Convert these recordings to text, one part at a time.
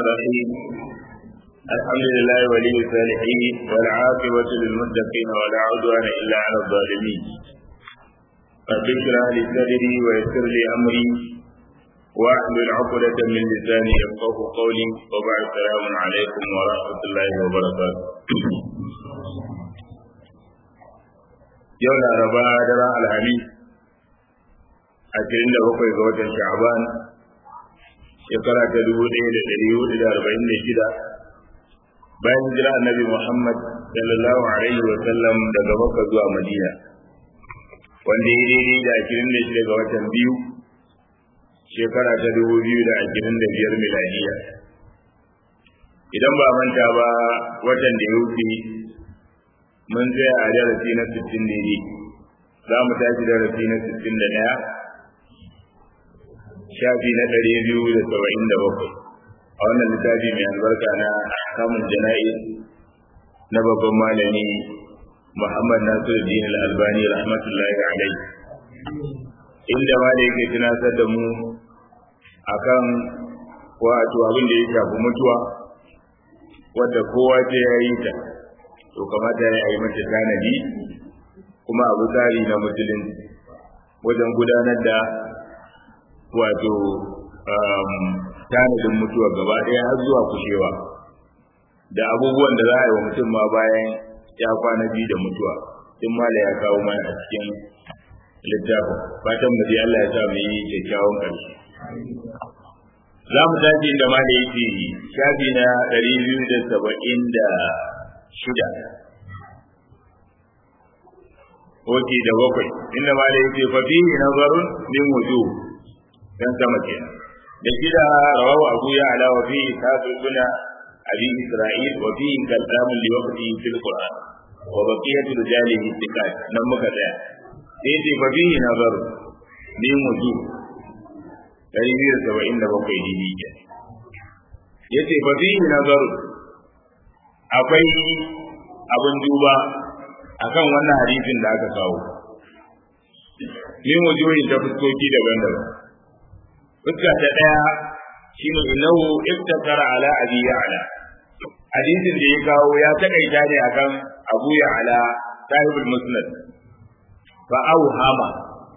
الرحيم الحمد لله ولي الصالحين والعاقبة للمتقين ولا عدوان إلا على الظالمين رب اشرح لي صدري ويسر لي أمري واحلل عقدة من لساني يفقه قولي وبعد السلام عليكم ورحمة الله وبركاته yau laraba daren alhamis ashirin da bakwai ga watan sha'aban shekara ta dubu ɗaya da ɗari hudu da arba'in da shida bayan hijira annabi muhammad sallallahu alaihi wa sallam daga makka zuwa madina wanda ya daidai da ashirin da shida ga watan biyu shekara ta dubu biyu da ashirin da biyar miladiya idan ba manta ba watan da ya wuce mun tsaya a darasi na sittin daidai za mu tashi darasi na sittin da ɗaya shafi na ɗari biyu da saba'in da bakwai a wannan littafi mai albarka na kamun jana'i na babban malami muhammad nasiruddin al-albani rahmatullahi alai inda ma da yake tunatar da mu akan wato abin da ya shafi mutuwa wadda kowa ce ya yi ta to kamata ya yi mata tanadi kuma abu tsari na musulunci wajen gudanar da wato tanadin mutuwa gaba ɗaya har zuwa kushewa da abubuwan da za a yi wa mutum ma bayan ya kwana biyu da mutuwa tun mala ya kawo mana a cikin littafin fatan mu dai Allah ya sa mu yi kyakkyawan ƙarshe za mu tashi inda mala yake shafi na ɗari biyu da saba'in da shida Oke da bakwai inda mala yake fa fihi nazarun min wujuh dan sama kenan da shida rawahu abu ya ala wa fi tabi guna abi isra'il wa fi kalam li waqti fil qur'an wa baqiyatu rijalihi thiqat nan muka tsaya sai ce fa fihi nazar ni mutu dari biyar saba'in da bakwai dini ke yace fa fihi nazar akwai abin duba akan wannan hadisin da aka kawo min wujuhin ta fuskoki daban-daban fuska ta ɗaya shine innahu iftakara ala abi ya'la hadisin da ya kawo ya takaita ne akan abu ya'la sahibul musnad fa auhama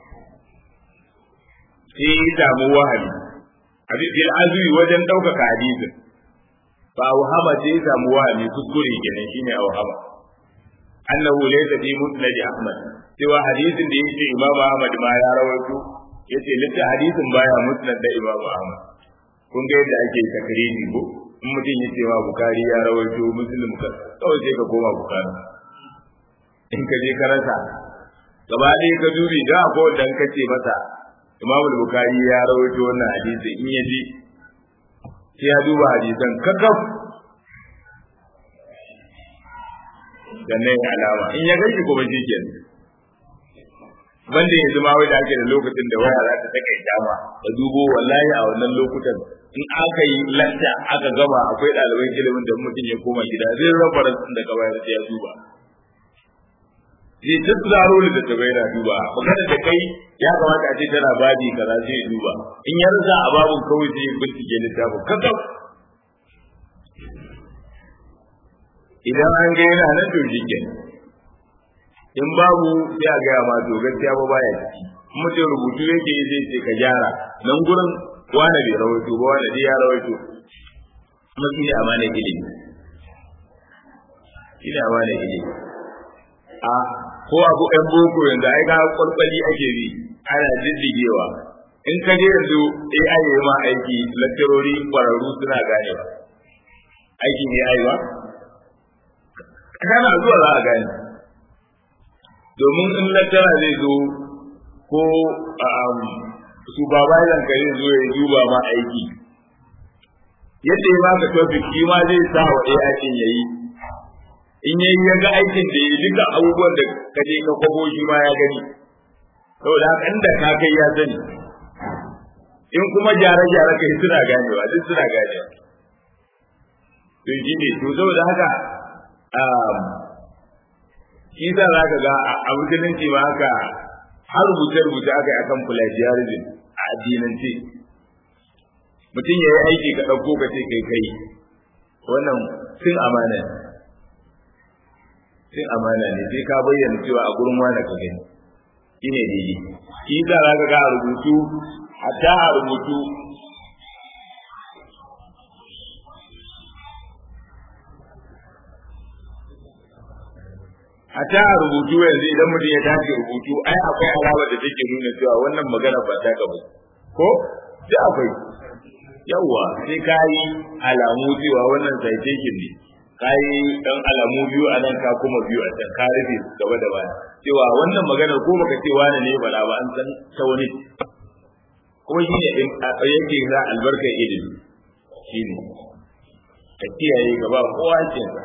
sai ya samu wahabi abi bil azwi wajen ɗaukaka hadisin fa auhama sai ya samu wahabi kuskure kenan shine auhama annahu laysa fi musnad ahmad cewa hadisin da yake imam ahmad ma ya rawaito yace litta hadisin baya musnad da Imam Ahmad kun ga yadda ake takriri ko in mutum ya ce ma Bukhari ya rawaito Muslim ka kawai sai ka koma Bukhari in ka je ka rasa gaba ɗaya ka dubi da ko dan ka ce masa Imam Bukhari ya rawaito wannan hadisi in ya ji sai ya duba hadisan kakaf sannan alama in ya gashi kuma shi kenan banda yanzu ma wai da ake da lokacin da waya za ta take dama ka dubo wallahi a wannan lokutan in aka yi lanta aka gama akwai ɗaliban ilimin da mutum ya koma gida zai raba rasin da gaba ya duba zai ta tsaro da ta bayyana duba magana da kai ya kamata a ce tana babi kaza sai ya duba in ya rasa a babun kawai sai ya bincike littafin kakaf idan an ga yana nan to shi kenan in babu sai a gaya ma to gaskiya ba baya ciki mutum rubutu yake yi zai ce ka gyara nan gurin wani bai rawaito ba wani dai ya rawaito kuma shi ne amana ilimi shi ne amana ilimi a ko abu ɗan boko yanzu ai ga kwalkwali ake bi ana diddigewa in ka je yanzu AI ya ma aiki lakcarori kwararru suna ganewa aiki ne ai ba kana zuwa za a gane domin in lattara zai zo ko supervisor ka zai zo ya duba ma aiki yadda ya baka topic shi ma zai sa wa AI din yayi in yayi ya ga aikin da yi duka abubuwan da ka je ka kwabo shi ma ya gani saboda haka inda ka kai ya sani in kuma gyare-gyare kai suna ganewa duk suna ganewa to shi ne to saboda haka shi sa za ka ga a musulunci ma haka har rubuce-rubuce aka yi akan plagiarism a addinance mutum ya yi aiki ka ɗauko ka ce kai kai wannan sun amana ne sun amana ne sai ka bayyana cewa a gurin wani ka gani shi ne daidai shi za ka ga a rubutu hatta a rubutu a ta a rubutu yanzu idan mutum ya tashi rubutu ai akwai alamar da take nuna cewa wannan magana ba ta gaba ko sai akwai yawwa sai ka yi alamu cewa wannan citation ne ka yi dan alamu biyu a nan ka kuma biyu a can ka rufe gaba da baya cewa wannan maganar ko baka ce wani ne bala ba an san ta wani kuma shi ne yake za albarkar ilimi shi ne ka kiyaye gaba kowa kinsa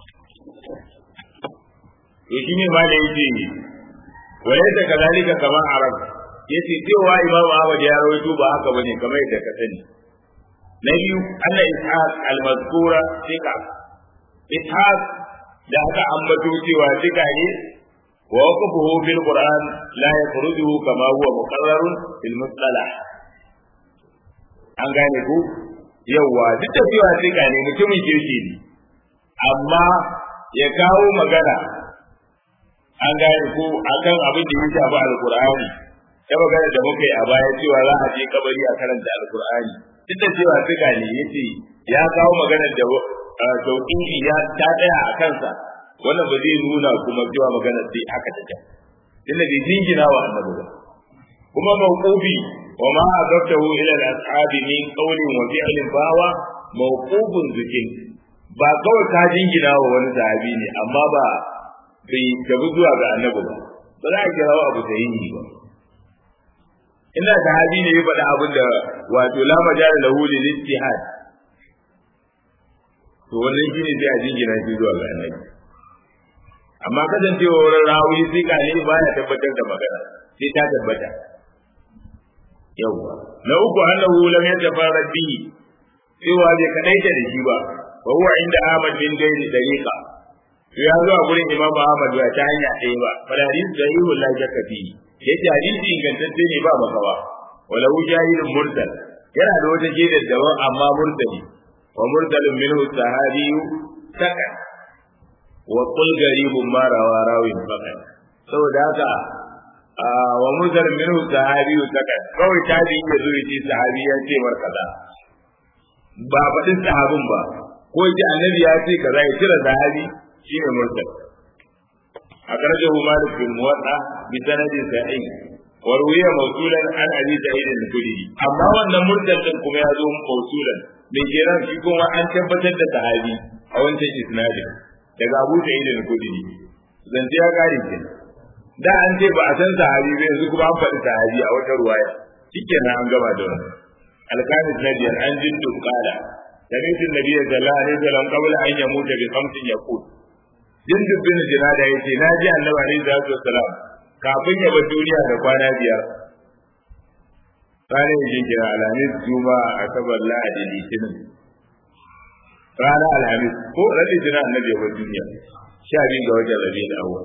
to shi ne ma da yake wale da kazalika kama arab yace cewa imamu ahmad ya rawaito ba haka bane kamar yadda ka sani na biyu anna ishaq al-mazkura tika ishaq da aka ambato cewa tika ne wa waqafuhu fil qur'an la yakhrujuhu kama huwa muqarrarun fil mustalah an gane ku yawa duk da cewa tika ne mutumin kirki ne amma ya kawo magana an gane ko akan abin da ya shafi alkur'ani ta magana da muka yi a baya cewa za a je kabari a karanta alkur'ani duk da cewa suka ne yace ya kawo magana da tauhidi ya ta tsaya a kansa wannan ba zai nuna kuma cewa magana sai haka take tunda bai jingina wa annabi ba kuma mawqufi wa ma adabtahu ila al-ashabi min qawlin wa fi'lin bawa mawqufun zikin ba kawai ka jingina wa wani sahabi ne amma ba bai gabu zuwa ga annabi ba ba za a kira abu da yi ba ina da hadi ne ya faɗa abin da wato la majala lahu lil ijtihad to wannan shine sai a jingina shi zuwa ga annabi amma kasancewa wurin rawi sai ka ne baya tabbatar da magana sai ta tabbata yawwa na uku annahu lam yatafarrad bihi cewa bai kadaita da shi ba wa huwa inda Ahmad bin Gairi dariqa ya zo a gurin Imam Ahmad ba ta hanya ɗaya ba fal hadith sahihu la shakka fi yace hadisi ingantacce ne ba makawa wala jahilun mursal yana da wata jidar daban amma mursali wa mursalun minhu sahabiyyu sakan wa qul garibun ma rawa rawin fakan saboda haka wa mursal minhu sahabiyyu sakan kawai tabi ya zo yace sahabi ya ce mar kaza ba faɗin sahabin ba ko yace annabi ya ce kaza ya cire sahabi shine mursal akhrajahu malik bin muwatta bi sanadin sahih wa ruwiya mawsulan an abi sa'id al-khudri amma wannan mursal din kuma ya zo mawsulan me kenan shi kuma an tabbatar da sahabi a wancan isnadin daga abu sa'id al-khudri zance ya kare ke da an ce ba a san sahabi ba yanzu kuma an faɗi sahabi a wata ruwaya shikenan an gama da wannan alkanis na biyar an jindu kala سمعت النبي صلى الله عليه وسلم قبل أن يموت بخمس يقول jindin bin jinada ya ce na ji annabi alaihi salatu wassalam kafin ya bar duniya da kwana biyar ranar yin kira alhamis juma'a asabar lahadi litinin ranar alhamis ko ranar jina annabi ya bar duniya sha biyu ga wajen rabi da awa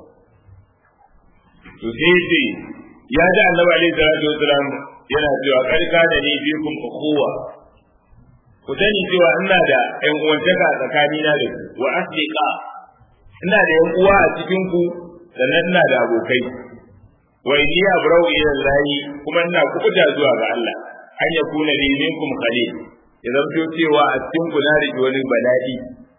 to sai ce ya ji annabi alaihi salatu wassalam yana cewa karka da ni fi kun ukuwa ku sani cewa ina da ƴan uwantaka tsakanina da ku wa asdiqa ina da yan uwa a cikin ku sannan ina da abokai wa inni abrau ila Allah kuma ina kubuta zuwa ga Allah an ya kuna li minkum khalil ya zanto cewa a cikin ku na rike wani bala'i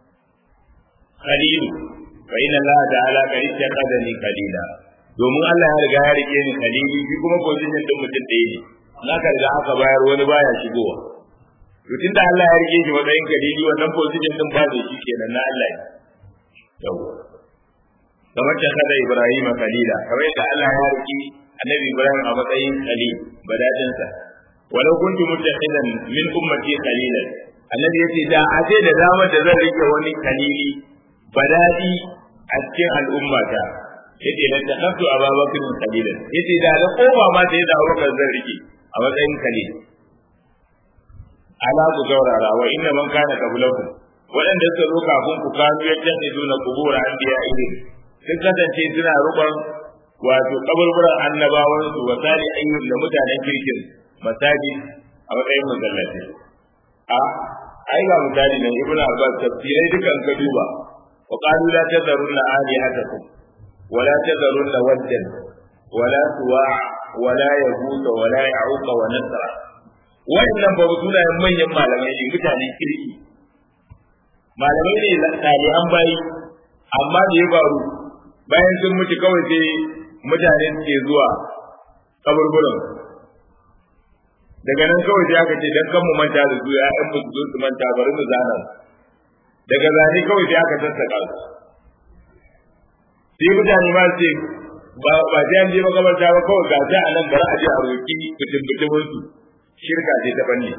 khalil fa inna Allah ta'ala qad ittaqadani khalila domin Allah ya riga ya rike ni khalili shi kuma position din mutum ɗaya ne na ka riga aka bayar wani baya shigowa to tunda Allah ya rike shi matsayin khalili wannan position din ba zai shi kenan na Allah ne yawwa kamar da kada Ibrahim kalila kamar yadda Allah ya riki annabi Ibrahim a matsayin khalil badadinsa walau kuntu muttakhidan min ummati khalilan annabi yace da a ce da damar da zan rike wani khalili badadi a cikin al'ummata yace la takhaftu ababakar khalilan yace da da koma ma da yadda Abubakar zan rike a matsayin khalil ala ku gaurara wa inna man kana qablakum waɗanda suka zo kafin ku kanu ya tafi duna kubura an biya ilimi sun kasance suna rukun wato kaburburan annabawan su wa sali ayyun da mutanen kirkin masaji a matsayin masallaci a ai ga misali nan ibn abbas tafsirai dukan ka duba wa qalu la tadharunna alihatakum wa la tadharunna waddan wa la suwa' wa la yaghut wa la ya'uq wa nasra wannan ba sunayen manyan malamai ne mutane kirki malamai ne salihan bayi amma da ya faru bayan sun mutu kawai sai mutane suke zuwa kaburburan daga nan kawai sai aka ce dan kan mu manta da su ya'yan mu zo su manta bari mu zana daga zane kawai sai aka sassaka su sai mutane ma ce ba ba sai an je makabarta ba kawai ga ta anan bari a je a roki mutum mutumin su shirka ce ta banne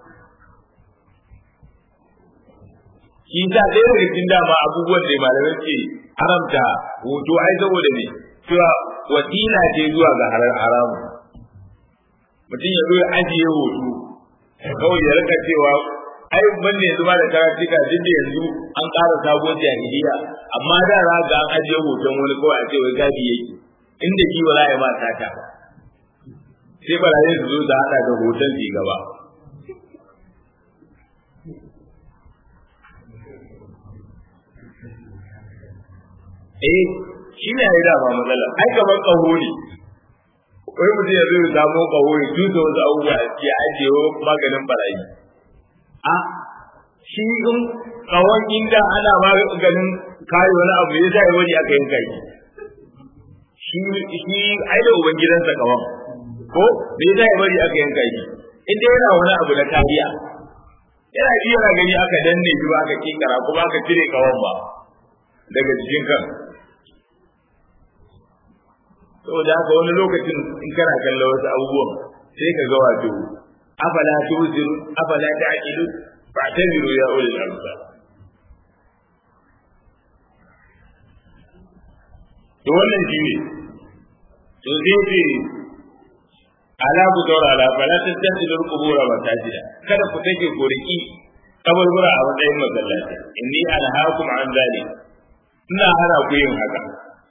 shi ta ɗaya daga cikin dama abubuwan da malamai ke haramta hoto ai saboda ne cewa wasila ce zuwa ga haramu mutum ya zo ya ajiye hoto kawai ya rika cewa ai wanne yanzu ba da karatuka duk da yanzu an ƙara sabuwar jahiliya amma da ra ga an ajiye hoton wani kawai a ce wai gadi yake inda shi ba za a yi ma sata sai barayi su zo da haɗa da hoton su gaba eh shi ne ya dama matsala ai kamar ƙaho ne wai mutum ya zai samu ƙaho ya tuta wasu abubuwa ya ajiye maganin barayi a shi in ƙawon inda ana maganin kare wani abu ya sa wani aka yanka shi shi ai da uban gidansa ƙawon ko me ya sa bari aka yanka shi inda yana wani abu na kariya yana ji yana gani aka danne shi ba aka kinkara kuma aka cire ƙawon ba daga jikin kan saboda haka wani lokacin in kana kalla wasu abubuwan sai ka ga wato afala tuziru afala ta'qilu fa'tabiru ya ulil albab to wannan shi ne to sai ce ala ku daura ala fala tattakhidhu al-qubur masajida kada ku take goriki kaburbura a matsayin masallaci inni anhaakum an zalik ina hana ku yin haka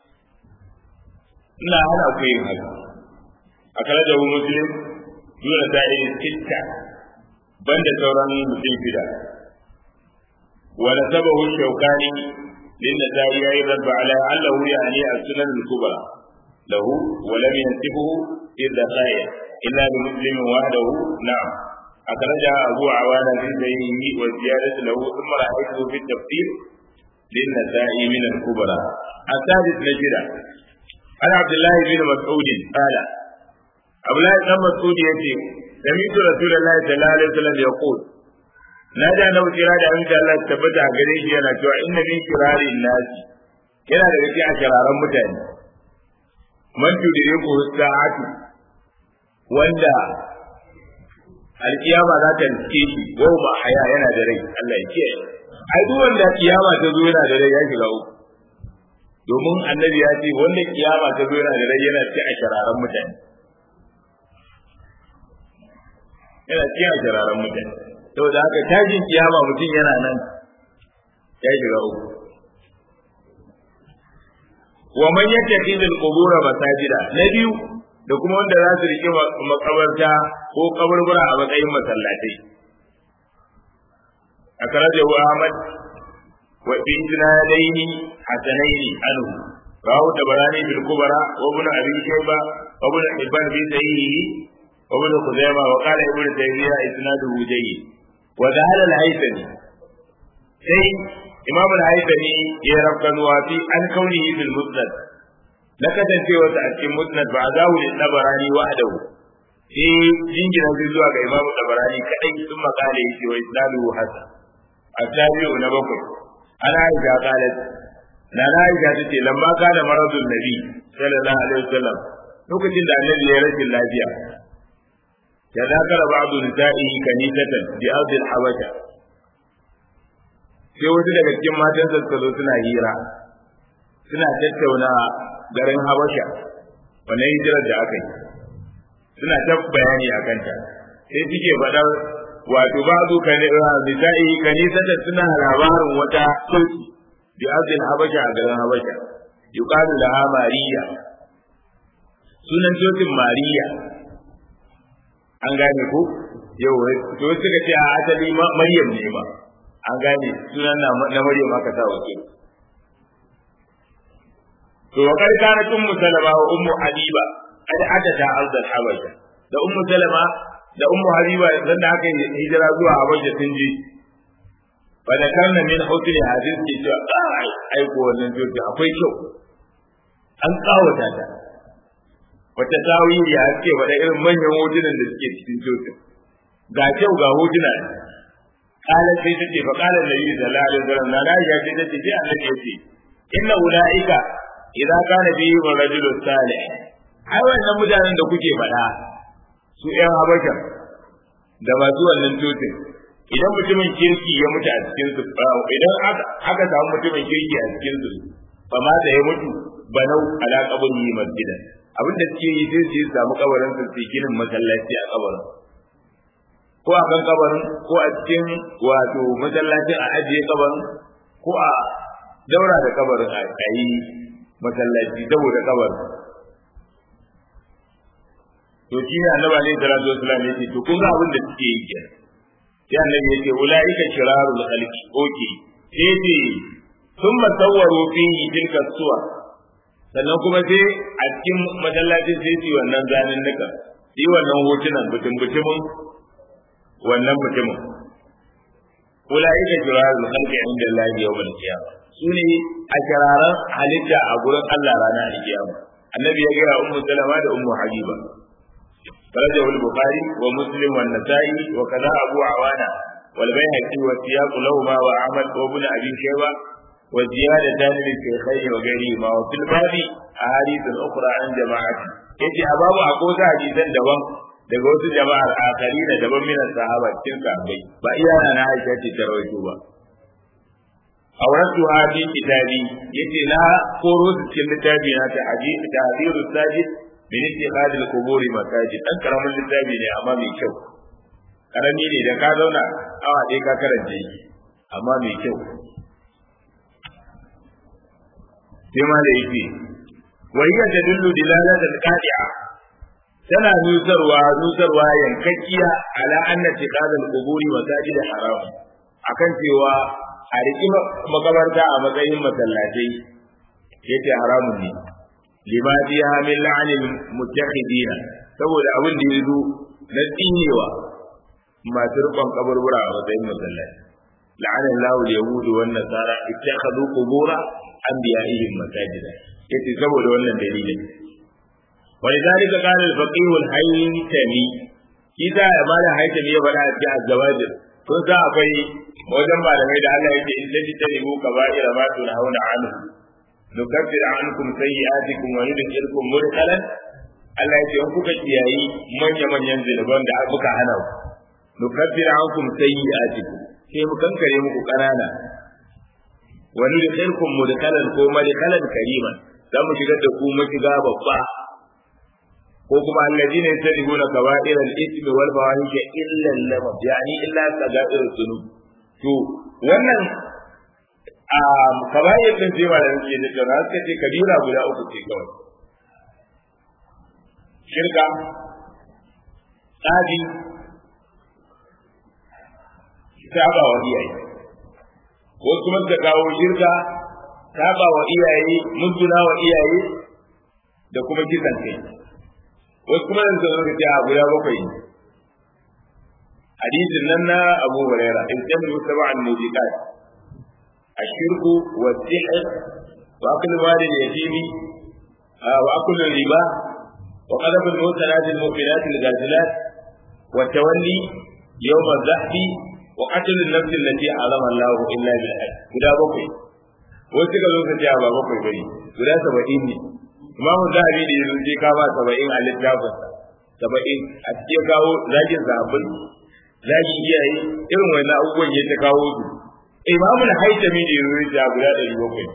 ina hana ku yin haka a kala da muslim dole ta yi sitta banda sauran mutum shida wa nasabahu shawkani lin nasai ya rabba ala allahu yani as-sunan al-kubra lahu wa lam yansibuhu illa khayr illa bi muslim wahdahu na'am أخرج أبو عوانة في سيره والزيادة له ثم رأيته في التفسير للنسائي من الكبرى الثالث نجرة عن عبد الله بن مسعود قال عبد الله بن مسعود يأتي سمعت رسول الله صلى الله عليه وسلم يقول نادى أنه كراد أن الله تبتع قريش أنا شوى إن من شرار الناس كنا لكي أشرارا متاني من تدركه الساعة wanda alkiyama za ta riske shi wau ba haya yana da rai Allah ya kiyaye ai duk wanda kiyama ta zo yana da rai ya shiga uku domin annabi ya ce wanda kiyama ta zo yana da rai yana ci a shararan mutane yana ci a shararan mutane saboda haka tashin kiyama mutum yana nan ya shiga uku wa man yattakhidhu al-qubur masajida na biyu da kuma wanda za su riƙe makabarta ko kaburbura a matsayin masallatai a karajahu Ahmad wa fi isnadaini hasanaini anhu rawu tabarani bil kubra wa ibn abi shayba wa ibn hibban bi sahihi wa ibn khuzaimah wa qala ibn taymiyyah isnaduhu jayyid wa dhala al-haythami sai imam al-haythami ya rabbanuwa fi an kaunihi bil musnad na kasancewa ta a cikin musnad ba za mu tabarani wahdahu sai jingina zai zuwa ga imamu tabarani kadai sun makale yake wa isnadu hasan asabiu na bakwai ana aisha qalat na na aisha tace lamma kana maradun nabi sallallahu alaihi wasallam lokacin da annabi ya rashin lafiya ya zakara ba'du nisa'ihi kanisatan bi ardi al-habasha sai wasu daga cikin matansa suka zo suna hira suna tattauna garin habasha wannan hijirar da aka yi suna ta bayani a kanta sai suke faɗar wato ba su kan nisa'i kanisa da suna labarin wata sulki bi azil habasha a garin habasha yuqalu laha mariya sunan cocin mariya an gane ko yau to suka ce a asali maryam ne ba an gane sunan na maryam aka sa wace to wa kar kana ummu salama wa ummu habiba kad adata ardal habasha da ummu salama da ummu habiba dan da aka hijira zuwa habasha sun ji fa da kana min hukri hadith ke cewa ai ai ko wannan jojo akwai kyau an kawata ta wata tawili ya ce wa irin manyan hotunan da suke cikin jojo ga kyau ga hotuna ne kala sai ta ce fa kala nabi sallallahu alaihi wasallam na ya ce ta ce sai Allah ya ce inna ulaika idza kana bihi rajulun salih ai wannan mutanen da kuke faɗa su ƴan habasha da masu wannan tutun idan mutumin kirki ya mutu a cikin su idan aka samu mutumin kirki a cikin su fa ma da ya mutu banau ala qabri masjida abin da suke yi sai su samu kabarin su su ginin masallaci a kabarin ko a kan kabarin ko a cikin wato masallacin a ajiye kabarin ko a daura da kabarin a yi masallaci saboda kabarin to shi ne annabi alaihi salatu wasallam yace to kun ga abin da suke yi kenan sai annabi yace ulaika shirarul khalqi oke sai ce thumma sawwaru fihi tilka suwa sannan kuma sai a cikin masallacin sai su wannan zanin nika yi wannan hotunan butun butumin wannan mutumin ulaika shirarul khalqi inda Allah yawmal qiyamah sune a kiraran halitta a gurin Allah ranar alkiyama annabi ya gaya ummu salama da ummu habiba فرجه البخاري ومسلم والنسائي وكذا أبو عوانة والبيهقي والسياق لهما وأحمد وابن أبي شيبة والزيادتان للشيخين وغيرهما وفي الباب أحاديث أخرى عن جماعة يجي أباب أقوى حديثا دوام daga wasu jama'ar akari da daban min sahaba cikin sahabbai ba iya na Aisha ce ta rawaito ba auratu hadi kitabi yace na koro su cikin littafi na ta hadisi ta hadiru sajid min ittikhad al-qubur masajid dan karamin littafi ne amma mai kyau karami ne da ka zauna awa ɗaya ka karanta shi amma mai kyau sai ma da yake wa hiya tadullu dilalatan qadi'a tana nusarwa nusarwa yankakkiya ala anna ittikhad al-qubur masajid haram akan cewa a riki makabarta a matsayin masallatai yace haramun ne lima biya min la'anil mutakhidina saboda abin da yazo na tsinewa masu rubon kaburbura a matsayin masallaci la'ana Allahu al-yahud wa an-nasara ittakhadhu qubur anbiya'ihim masajida yace saboda wannan dalilin ولذلك قال الفقيه الهيثمي إذا ما لا هيثمي يبدا في الزواجر kun sa akwai wajen malamai da Allah yake in taji tarihu kaba'ira ma tunhauna anhu nukaffir ankum sayyi'atikum wa nudkhilukum mudkhalan Allah yake in kuka kiyayi manya manyan zinuban da muka hana ku nukaffir ankum sayyi'atikum sai mu kankare muku kanana wa nudkhilukum mudkhalan ko madkhalan kariman za mu shigar da ku mashiga babba ko kuma alladina yasrifuna kaba'ir al-ithmi wal fawahisha illa al-lamam yani illa sagair dhunub to wannan a kaba'ir din sai ba da yake da tsara suka ce kabira guda uku ce kawai shirka tsabi saba wa iyaye ko kuma da kawo shirka saba wa iyaye mutuna wa iyaye da kuma kisan kai wasu kuma da suka zo a guda bakwai hadisin nan na Abu Huraira in kan yi sab'an mujiqat ashirku wa sihr wa akl mali al-yatim wa akl riba wa qadab al-mutanat al-mu'minat al-ghazilat wa tawalli yawm al-zahf wa qatl an-nafs allati alama Allah illa bil haqq guda bakwai wasu suka zo su ce ba bakwai bane guda 70 ne imamu zahabi da yanzu sai ka ba saba'in a littafin saba'in a cikin kawo zagin zaɓin zagin iyaye irin wani abubuwan ya ta kawo su imamu na haitami da yanzu ya guda ɗari bakwai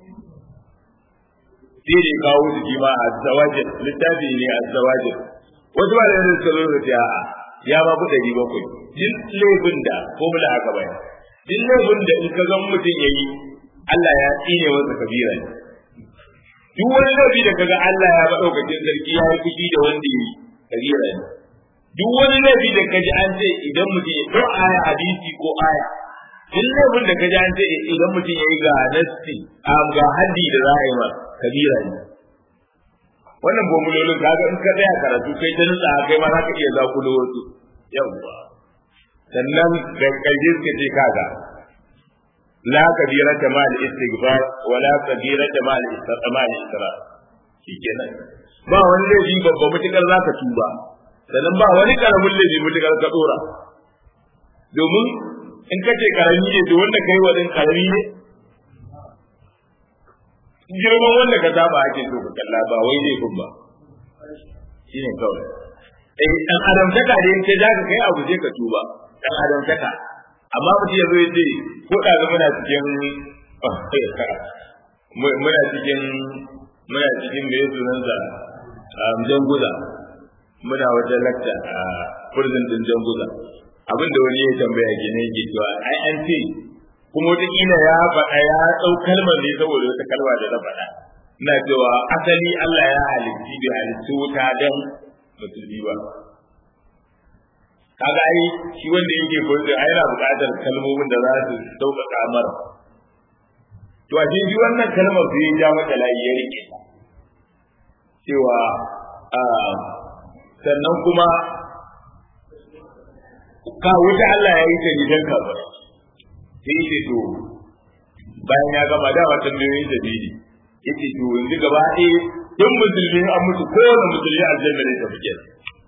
sai da ya kawo su kima a zawajin littafi ne a zawajin wasu ba da yanzu suka zo da ta ya ba ku ɗari bakwai duk laifin da ko mula haka bai duk laifin da in ka zan mutum ya yi Allah ya tsine masa kabira ne duk wani laifi da kaga Allah ya madaukakin sarki ya yi fushi da wanda yi kabira ne duk wani laifi da kaji an ce idan mutum ya ko aya hadisi ko aya duk laifin da kaji an ce idan mutum ya yi ga nasti ga haddi da za a yi ma kabira ne wannan bomulolin kaga in ka tsaya karatu kai ta nutsa kai ma za ka iya zakulo wasu yawwa sannan da kaje suka ce kaga la kabira ta mal istighfar wa la kabira ta mal istiqmal isra shikenan ba wani laifi babba mutukar za ka tuba sannan ba wani karamin laifi mutukar ka dora domin in ka ce karami ne to wanda kai wa din karami ne girman wanda ka saba ake so ka kalla ba wai zai kun ba shi ne kawai eh dan adam taka da in ka ja ka kai abu sai ka tuba dan adam taka amma mutum ya zo ya ce ko da muna cikin muna cikin muna cikin me sunan sa janguza muna wata lakta a prison din janguza abin da wani ya tambaya gine yake cewa ai an ce kuma wataƙila ya faɗa ya ɗau kalmar ne saboda wata kalma da na faɗa ina cewa asali Allah ya halitti da halittu wuta don musulmi ba kaga ai shi wanda yake koyar ai yana buƙatar kalmomin da za su sauƙaƙa mara to a shi wannan kalmar sai ya ja mata layi ya rike cewa sannan kuma ka wuta Allah ya yi ta gidan kafirai sai ce to bayan ya gama da wata miliyoyin da biyu yace to yanzu gaba ɗaya duk musulmi an mutu kowane musulmi aljanna ne ta fike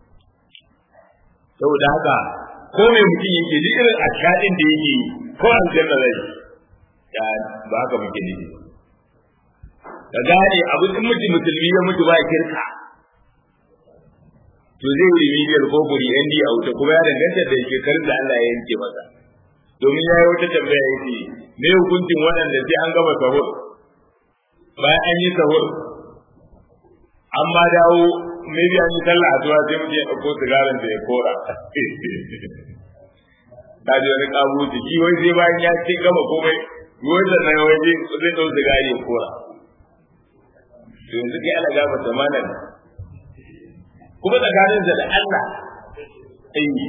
saboda haka ko mai mutum yake ji irin ashadin da yake ko aljanna zai ya ba haka muke ne ka gane abu in mutum musulmi ya mutu ba kirka to zai yi remedial ko buri ND a wuta kuma ya danganta da shekarun da Allah ya yanke masa domin ya yi wata tambaya ya ce me hukuncin waɗanda sai an gama sahur bayan an yi sahur an ma dawo maybe an yi sallah a zuwa sai mutum ya ɗauko sigarin da ya kora ta ji wani ƙabu jiki wai sai bayan ya ce gama komai wai sannan wai zai ɗau sigari ya kora to yanzu kai ana gama zamanin kuma tsakaninsa da Allah ayi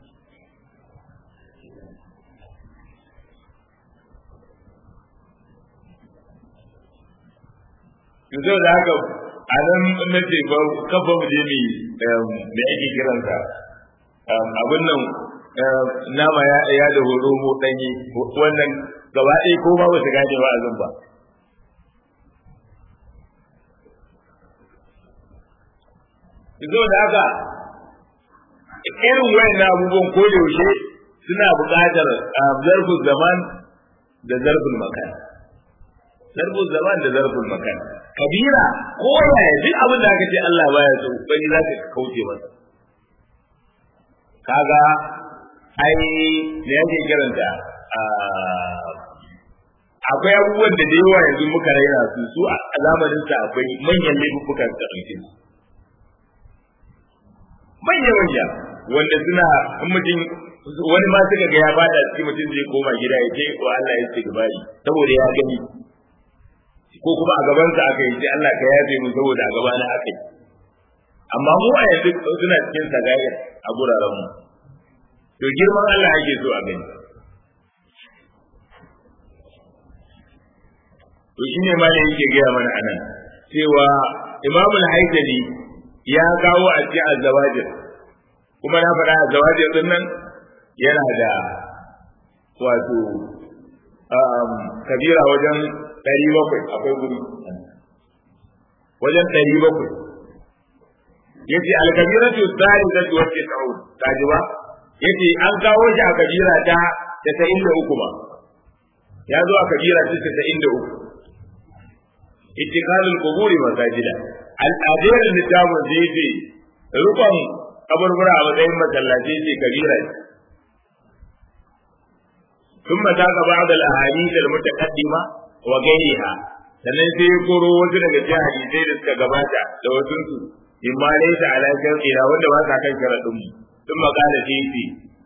yanzu da haka a nan na ce ba kafa mu je mi da ake kiransa abin nan nama ya da horo mu danyi wannan gaba ɗaya ko ba ba su gane ba a zan ba yanzu da haka irin wayan abubuwan ko yaushe suna buƙatar zarfin zaman da zarfin makan zarfin zaman da zarfin makan kabira ko yaya duk abin da aka ce Allah baya so bani za ka kauce masa kaga ai me yake kiranta akwai abubuwan da da yawa yanzu muka raina su su a zamanin sa akwai manyan laifukan da ɗauke su manya manya wanda suna in mutum wani ma suka ga ya bada cikin mutum zai koma gida ya ce wa Allah ya ce gabari saboda ya gani ko kuma a gaban sa aka yi sai Allah ka yafe mu saboda a gabana aka yi amma mu a yanzu suna cikin sagayar a guraren mu to girman Allah ake so a gani to shine ma da yake gaya mana anan cewa imamul haidari ya kawo a cikin azawajir kuma na faɗa azawajir din nan yana da wato kabira wajen ɗari bakwai akwai guri wajen ɗari bakwai ya ce alkabira ce tsari da wacce ta'ud ta ji ba ya ce an kawo shi a kabira ta tasa'in da uku ba ya zo a kabira ta tasa'in da uku ittikalul quburi masajida al'adar littafin da yake rukun kaburbura a matsayin masallaci ce kabira ne ثم ذاك بعض الاحاديث المتقدمه وغيرها sannan sai ya koro wasu daga cikin hadisai da suka gabata da wasu su in ma laysa ala shar'ina wanda ba sa kan sharadin mu ثم قال فيه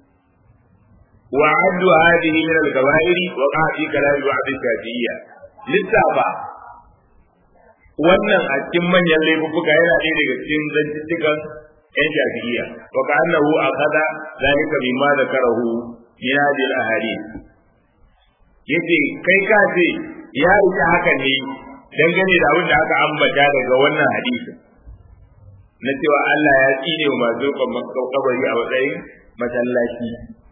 وعد هذه من الكبائر وقع في كلام بعض الشافعية للتابع wannan a cikin manyan laifuka yana ɗaya daga cikin zantuttukan yan shafi'iyya wa ka'annahu akhadha zalika mimma zakarahu min hadhihi al-ahadith yace kai ka ce ya ita haka ne dangane da abin da aka ambata daga wannan hadisin na cewa Allah ya tsine wa masu kabari a matsayin masallaci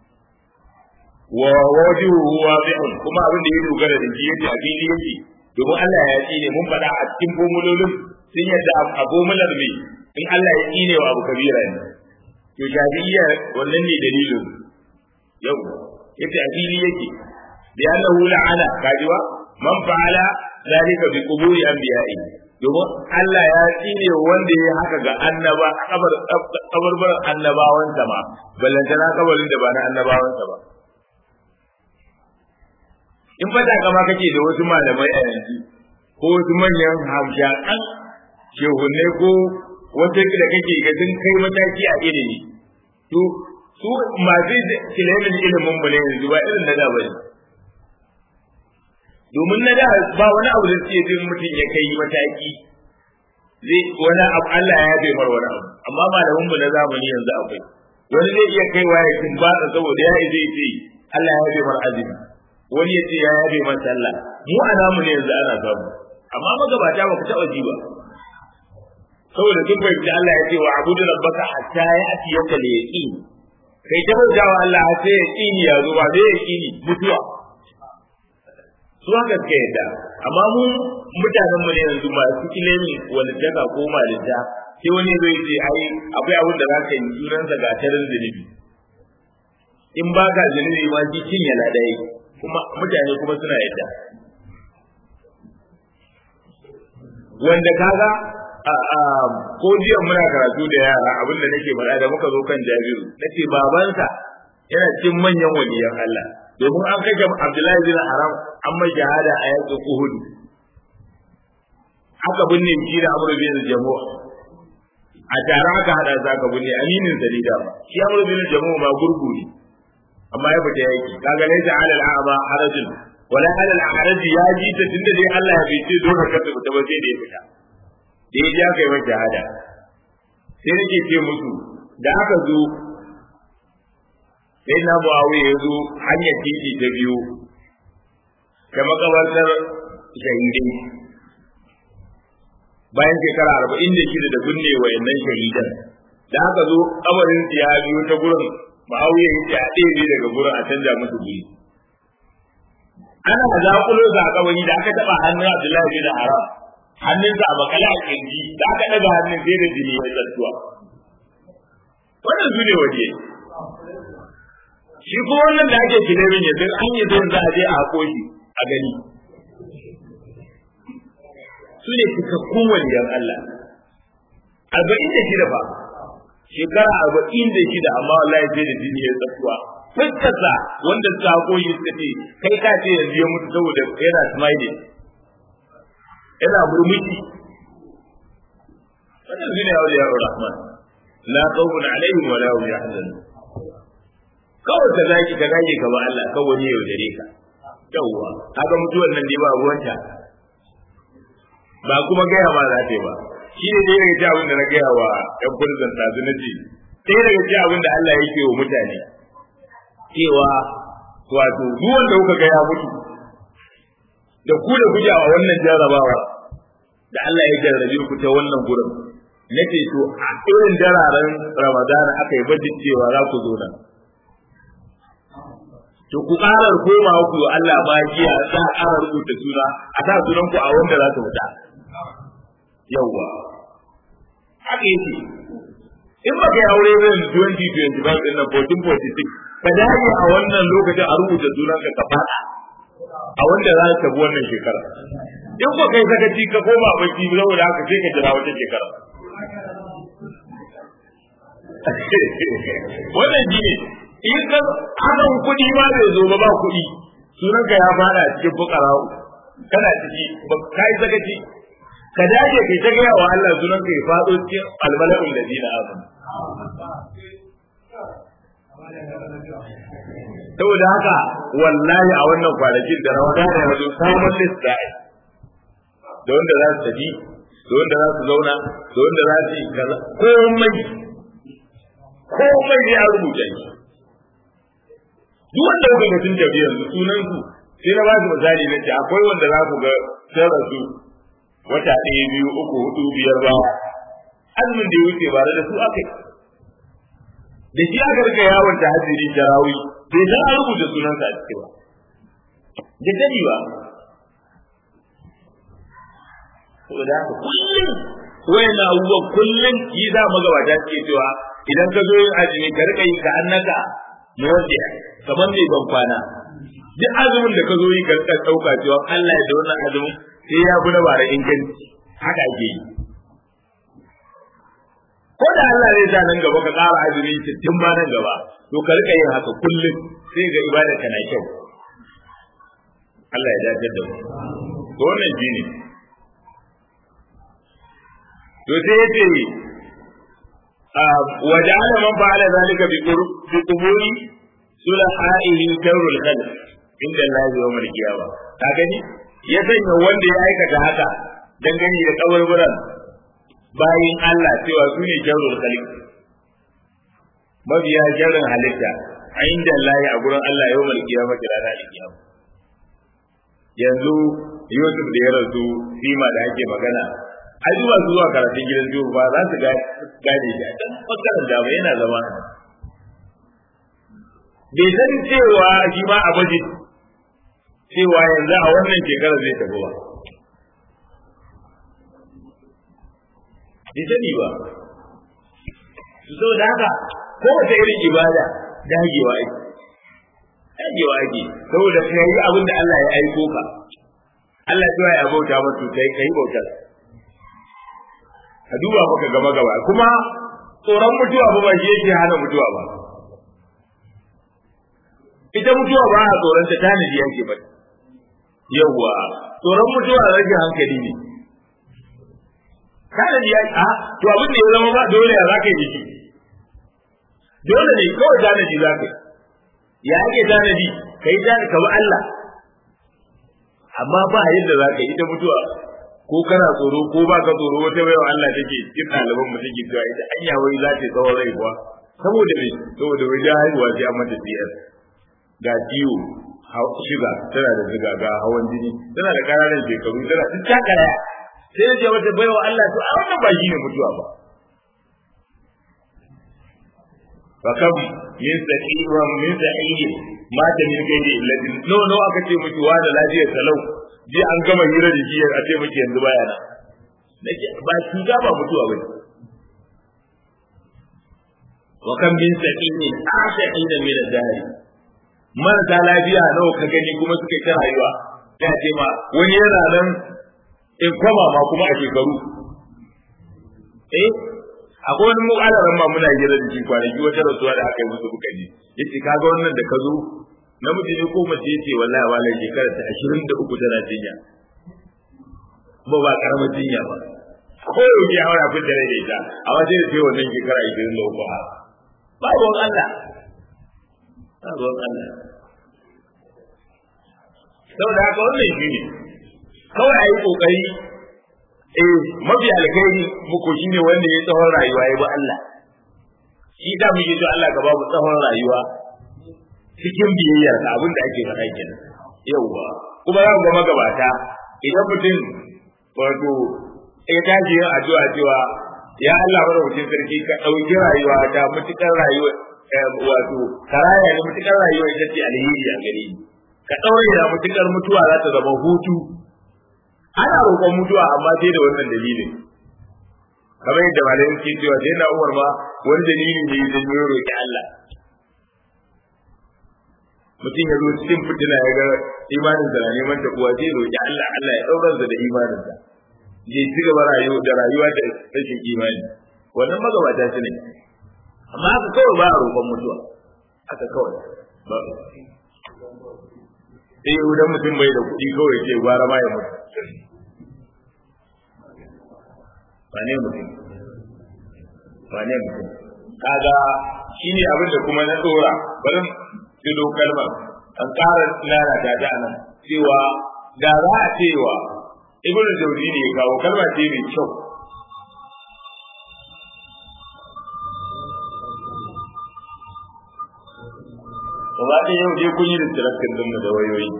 wa wajuhu wadi'un kuma abin da ya dogara da shi yace a fili yake domin Allah ya tsine mun faɗa a cikin formulolin sun yadda a formular mai in Allah ya tsine wa abu kabira ne to shafi'iyya wannan ne dalilin yau yace a fili yake bi annahu la'ana kajiwa man fa'ala zalika bi quburi anbiya'i domin Allah ya tsine wanda ya haka ga annaba kabar kabarbar annabawansa ma ballantana kabarin da ba na annabawansa ba in fata kama kake da wasu malamai a yanzu ko wasu manyan hamshakan shehunne ko wata da kake ga sun kai mataki a ilimi to su masu kilimin ilimin mu ne yanzu ba irin na da bane domin na da ba wani abu da suke jin mutum ya kai mataki zai wani abu Allah ya bai mar wani abu amma malamin mu na zamani yanzu akwai wani zai iya kaiwa ya kin ba saboda ya zai ce Allah ya bai mar azumi wani ya ce ya yabe man sallah mu a namu ne yanzu ana samu amma magabata ba ku taɓa ji ba saboda sun fahimci Allah ya ce wa abudu rabbaka hatta ya ati yaka da yaqin kai ta bauta wa Allah har sai yaqini ya zo ba sai yaqini mutuwa su haka suka yadda amma mu mutanen mu ne yanzu masu kilemi wani daga ko malinta sai wani zai ce ai akwai abin da za ka yi sunansa ga tarin zunubi in ba ka zunubi ma shi cin yana ɗaya kuma mutane kuma suna yadda wanda kaga ko jiya muna karatu da yara abinda nake faɗa da muka zo kan jabiru nace babansa yana cikin manyan waliyan Allah domin an kashe Abdullahi bin Haram an mai shahada a yakin Uhud aka binne shi da Amr bin Jamu' a tare aka hada za ka binne aminin salida shi Amr bin Jamu' ma gurgu ne amma ya fita yaki kaga laysa ala al-a'ma harajun wala ala al-haraj ya ji ta tunda dai Allah ya bice dole ka fita ba sai da ya fita da ya ja kai mai shahada sai nake ce musu da aka zo sai na Muawiya ya zo hanyar titi ta biyu da makabartar shahidai bayan shekara arba'in da shida da binne wa yannan shahidan da aka zo kabarin ya biyo ta gurin Ma'auya ya ce a ɗebe daga gurin a canja musu guri. Ana zaƙulo sa a kabari da aka taɓa hannun Abdullahi bin Haram. Hannunsa a makale a kirji da aka ɗaga hannun sai da jini ya zartuwa. Wannan su ne waje. Shi kuma wannan da ake kilemin yanzu an yi zai za a je a haƙo shi a gani. Su ne cikakkun waliyan Allah. Arba'in da shida fa. shekara arba'in da shida amma wallahi sai da jini ya tsakuwa fuskarsa wanda suka koyi suka ce kai ka ce yanzu ya mutu saboda yana smile yana murmushi wannan shine ya ya rahman la khawfun alaihim wa la hum yahzanun kawai ka zaki ka zaki ka ba Allah kawai ne yaudare ka yawwa kaga mutuwan nan dai ba ruwanta ba kuma gaya ma za ta yi ba shi ne ɗaya daga cikin abin da na gaya wa ‘yan kurzan ɗazu na ce ɗaya daga cikin abin da Allah yake wa mutane cewa wato duk wanda kuka ga ya mutu da ku da kuke a wannan jarrabawa da Allah ya jarrabe ku ta wannan gurin na ce to a irin dararen Ramadana aka yi bajin cewa za ku zo nan to ku ƙarar koma ku Allah ba jiya za a ƙara rubuta suna a sa sunan ku a wanda za su fita yawwa haka yake in ba ka yi aure zan 2025 din nan 1446 ka dage a wannan lokacin a rubuta sunanka ka fada a wanda za ka bi wannan shekara in ko kai sakaci ka koma baki saboda haka sai ka jira wata shekara wannan shi ne in ka hakan kuɗi ma bai zo ba ba kuɗi sunanka ya fada cikin fukarawo kana ciki ba kai sakaci ka dage kai ta gaya wa Allah sunan ka ya faɗo cikin almala'ul da zina azum saboda haka wallahi a wannan kwanakin da rawa da yanzu samun list da da wanda za su tafi da wanda za su zauna da wanda za su yi kaza komai komai ne an rubuta shi duk wanda kuka ga sun tafi yanzu sunan su sai na ba su misali na ce akwai wanda za ku ga sun rasu wata ɗaya biyu uku hudu biyar ba azumin da ya wuce ba da su aka da shi aka rika yawon ta hajjiri jarawi bai san an rubuta sunansa a ciki ba da dani ba saboda haka kullum wayan abubuwan kullum yi za magabata suke cewa idan ka zo yin azumi ka rika yi ka annaka muwaddiya kamar mai ban kwana duk azumin da ka zo yi ka rika dauka cewa Allah ya da wannan azumin sai ya fi na bara inganci haka ake yi ko da Allah zai sa nan gaba ka ƙara azumi tun ba nan gaba to ka rika yin haka kullum sai ga ibada ka na kyau Allah ya dace da mu to wannan shine to sai yace وجعل من فعل ذلك بقبول صلحائه كور الخلق عند الله يوم القيامة كاغني ya sanya wanda ya aikata haka dangane da kaburburan bayin Allah cewa su ne jarrul khaliq mabiya jarrin halitta a inda Allah a gurin Allah yau mal kiyama kira da kiyama yanzu Yusuf da ya rasu sima da ake magana ai zuwa zuwa karatun gidan biyu ba za su gane shi a can bangaren da ba yana zama bai san cewa shi ma a baje cewa yanzu a wannan shekara zai tafi ba bai sani ba su so da haka kowace irin ibada dagewa ake dagewa ake saboda ka yi abin da Allah ya aiko ka Allah ya ya bauta masa kai kai bautar ka duba maka gaba gaba kuma tsoron mutuwa ba ba shi yake hana mutuwa ba ita mutuwa ba a tsoron ta tanadi yake ba yawwa tsoron mutuwa rage hankali ne tanadi ya a to abin da ya zama ba dole ya zaka yi shi dole ne kawai tanadi zaka yi ya ake tanadi kai tanadi ka bi Allah amma ba yadda zaka yi ita mutuwa ko kana tsoro ko ba ka tsoro wata baiwa Allah take cikin ɗaliban mu take cewa ita anya wai za ta tsawon rai kuwa saboda me saboda wai da haihuwa sai an mata biyar ga ciwo shiga tana da ziga ga hawan jini tana da ƙananan shekaru tana duk ta karaya sai ya ce wata baiwa Allah to a wannan ba shine mutuwa ba fakam min sahiwa min sahihi mata min gairi illatin no no aka ce mutuwa da lafiyar salau ji an gama hira da jiya a ce muke yanzu baya na nake ba cuta ba mutuwa bane wa kan min saqini asaqina min ad-dahr marasa lafiya nawa ka gani kuma suka ta rayuwa ya ce ma wani yana nan in koma ma kuma a shekaru eh akwai wani mu'alaran ma muna hira da shi kwanaki wata rasuwa da aka yi musu kuka ji yace kaga wannan da ka zo namiji ne ko mace yace wallahi wallahi shekara ta 23 tana jinya ba ba karamar jinya ba ko yau ya haura fin da rai ita a waje da sai wannan shekara 23 ha ba ruwan Allah ba ruwan Allah saboda haka wannan shi ne kawai a yi kokari eh mafi alkhairi muku shine wanda ya tsawon rayuwa ya bi Allah shi da muke so Allah ka babu tsawon rayuwa cikin biyayyar ka abin da ake faɗa kenan yauwa kuma za ku ga magabata idan mutum wato ya tashi yin addu'a cewa ya Allah madaukakin sarki ka ɗauki rayuwa ta mutukar rayuwa wato karaya ne mutukar rayuwa ita ce alheri a gare ni ka ɗaure da mutukar mutuwa za ta zama hutu ana roƙon mutuwa amma sai da wannan dalilin kamar yadda malamin ke cewa sai na umar ma wani dalili ne da ya roƙi Allah mutum ya zo cikin fitina ya ga imanin da na neman ta kuwa zai roƙi Allah Allah ya ɗaurar da imanin sa zai ci gaba rayuwa da rayuwa da rashin imani wannan magabata su ne amma haka kawai ba a roƙon mutuwa haka kawai ba sai idan mutum bai da kuɗi kawai ce gwara ma ya mutu ba ne mutum ba ne mutum kaga shine abin da kuma na dora bari filo kalmar an ƙara lalata ta nan cewa da za a cewa ibn jawzi ne ya kawo kalma ce mai kyau gaba ɗaya yau dai kun yi distracting din mu da wayoyi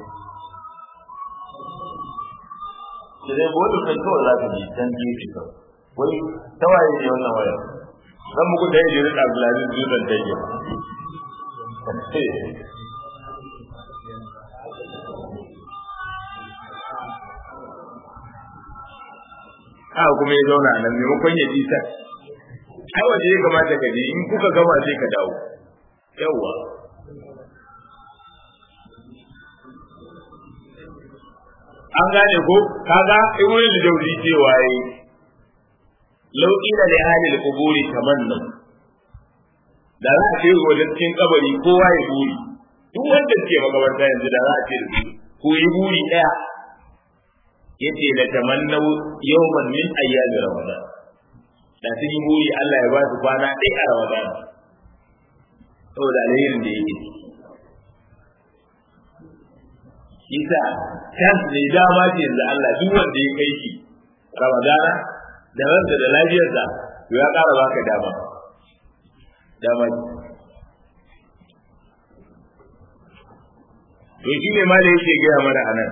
sai dai bodu kan kawai za ka ji dan gefe kawai wai tawaye ne wannan waya zan muku da Idris Abdulaziz Dutsen Tage haka kuma ya zauna nan maimakon ya ji sai ai waje ya kamata ka je in kuka gama sai ka dawo yawwa an gane ko kaga ibnu da jawzi cewa yi law ila li ahli al-qubur tamanna da za a ce wajen cikin kabari kowa ya buri duk wanda ke makabarta yanzu da za a ce ko yi buri daya yace la tamannau yawman min ayyami ramadan da sun yi buri Allah ya ba su kwana ɗaya a ramadan saboda alherin da yake isa chance ne dama ce yanzu Allah duk wanda ya kai shi ramadana da ransa da lafiyarsa to ya ƙara baka dama dama to shi ne ma da yake gaya mana anan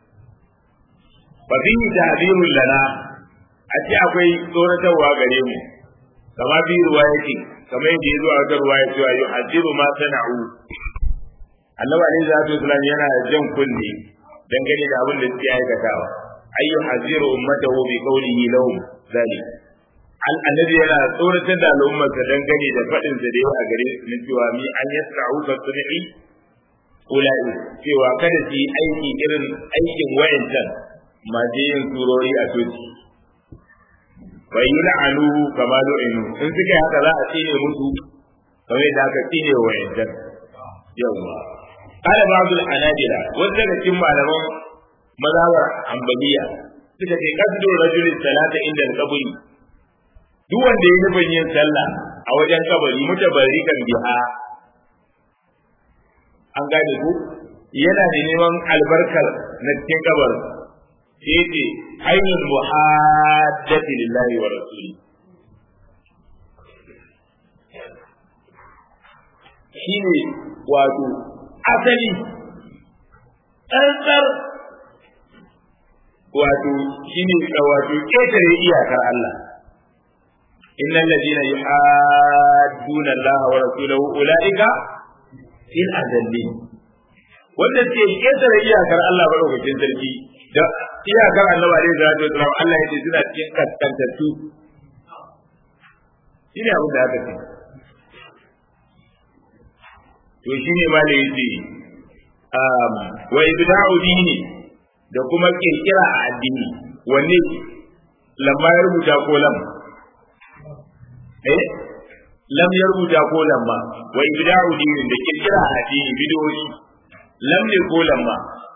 fa fihi tahdhirun lana a ce akwai tsoratarwa gare mu kama bi ruwayati kamar yadda yazo a wata ruwaya cewa yuhaddiru ma sana'u annabi alaihi salatu wasallam yana jan kunne dangane da abin da suke aikatawa ayyu haziru ummatahu bi qawlihi lahum zalik annabi yana tsoratar da al'ummarsa dangane da faɗin sa da yau a gare su cewa mi an yasra'u ka sunni ulai cewa kada su yi aiki irin aikin wayancan masu yin surori a coci bai yi la'anu kama lo'inu in suka yi haka za a tsine musu kamar yadda aka tsine wa wayancan yawwa قال بعض الحنابلة وذلك كم على مذهب حنبلية suka ce kasdo rajulin salata inda kaburi duk wanda ya nufin yin sallah a wajen kabari mutabarrikan biha an gane ku yana da neman albarkar na cikin kabar sai ce ainul muhaddati lillahi wa rasuli shine wato asali tsantsar wato shine wato ƙetare iyakar Allah innal ladina yuhadduna Allah wa rasulahu ulaika fil adallin wanda ke ƙetare iyakar Allah madaukakin sarki da iyakar Allah alaihi salatu wasallam Allah ya ce suna cikin kaskantattu shine abin da aka ce to shine ma da yace um wa ibda'u dini da kuma kirkira a addini wanne lamma ya rubuta ko lam eh lam ya rubuta ko lamma wa ibda'u dini da kirkira a addini bidoyi lam ne ko lamma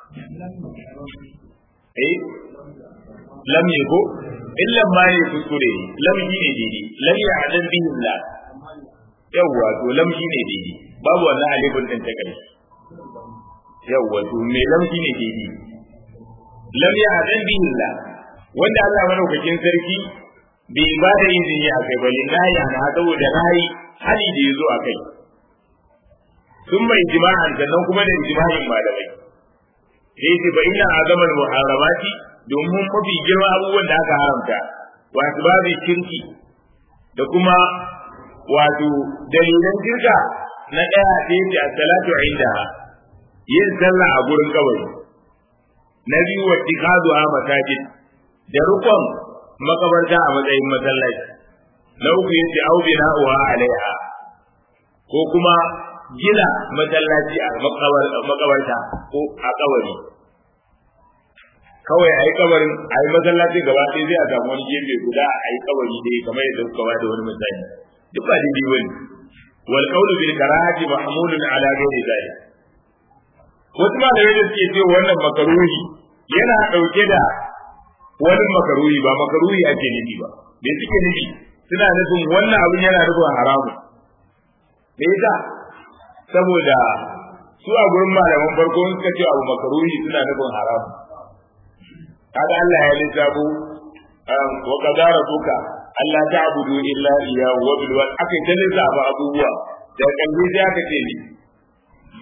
eh lam ne ko in lamma ne kuskure lam shi ne daidai lam ya adan bihi la yawwa to lam shi ne daidai babu wannan alifin din ta ƙarshe yawwa to me lam shi ne daidai lam ya hadan bihi la wanda Allah madaukakin sarki bai ba da izini a kai bane na ya na saboda nayi hali da yazo a kai sun mai jima'an sannan kuma da jima'in malamai sai ce fa inna azamal muharramati domin mafi girma abubuwan da aka haramta wa asbabi shirki da kuma wato dalilan shirka na ɗaya da yake a salatu inda yin sallah a gurin kabari na biyu wa tikadu a masajid da rukun makabarta a matsayin masallaci na uku yace au bina wa alaiha ko kuma gina masallaci a makabarta ko a kabari kawai a yi kabarin a yi masallaci gaba ɗaya zai a samu wani gefe guda a yi kabari dai kamar yadda kuka ba da wani misali duk ba daidai bane wal qawlu bil karahati mahmulun ala ghairi dhalik wasu malamai da suke cewa wannan makaruhi yana dauke da wani makaruhi ba makaruhi ake nufi ba me suke nufi suna nufin wannan abin yana nufin haramu me yasa saboda su a gurin malaman farko suka ce abu makaruhi suna nufin haramu kaga Allah ya lissafo wa qadara buka Allah ta abudu illa iya wa bil wal akai ta lissafa abubuwa da kalli da aka ce ni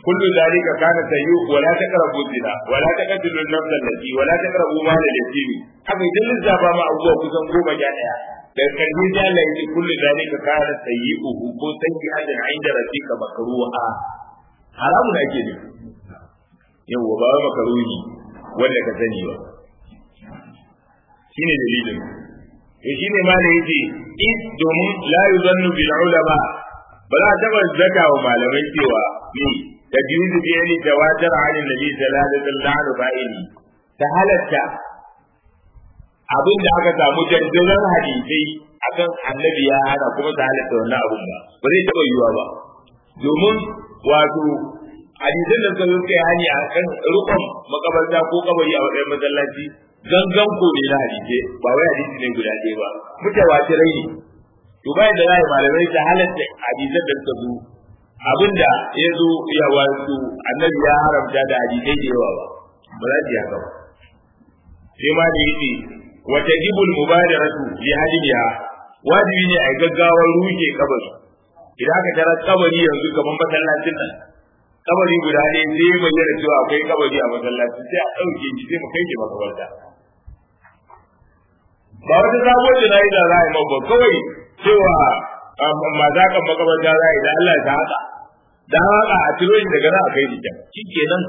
kullu zalika kana sayyu wa la taqrabu zina wa la taqtulu an-nafs allati wa la taqrabu mal al-yatim haka idan lissafa ma abubuwa kusan goma ja daya da karbi da Allah yake kullu zalika kana sayyi'uhu ko sayyi'atan 'inda rabbika makruha haramun ake ne yawa ba makruhi wanda ka sani ba shine dalilin to shine ma da yake in domin la yuzannu bil ulama ba za a taba zaka wa malamai cewa ni da biyu da biyu ne tawatar halin nabi sallallahu alaihi wasallam fa'ili ta halatta abin da aka samu dandalan hadisai akan annabi ya hana kuma ta halatta wannan abun ba ba zai taba yiwuwa ba domin wato hadisan da suka zo kai hani akan rukun makabarta ko kabari a wajen masallaci gangan ko ne na hadisi ba wai hadisi ne guda ɗaya ba mutawatirai ne to bayan da zai malamai ta halatta hadisan da suka zo abinda ya zo ya wato annabi ya haramta da hadisai da yawa ba ba za su haka ba sai ma da yake wa tajibul mubadaratu li hadiya wajibi ne a gaggawar ruke kabari idan aka tara kabari yanzu kamar masallacin nan kabari guda ne sai ya bayyana cewa akwai kabari a masallacin sai a ɗauke shi sai mu kai shi makabarta ba wata sabuwar jana'iza za a yi mabba kawai cewa ma za ka makabarta za a yi da Allah ta haka da haka a ciro shi daga nan a kai shi can shi kenan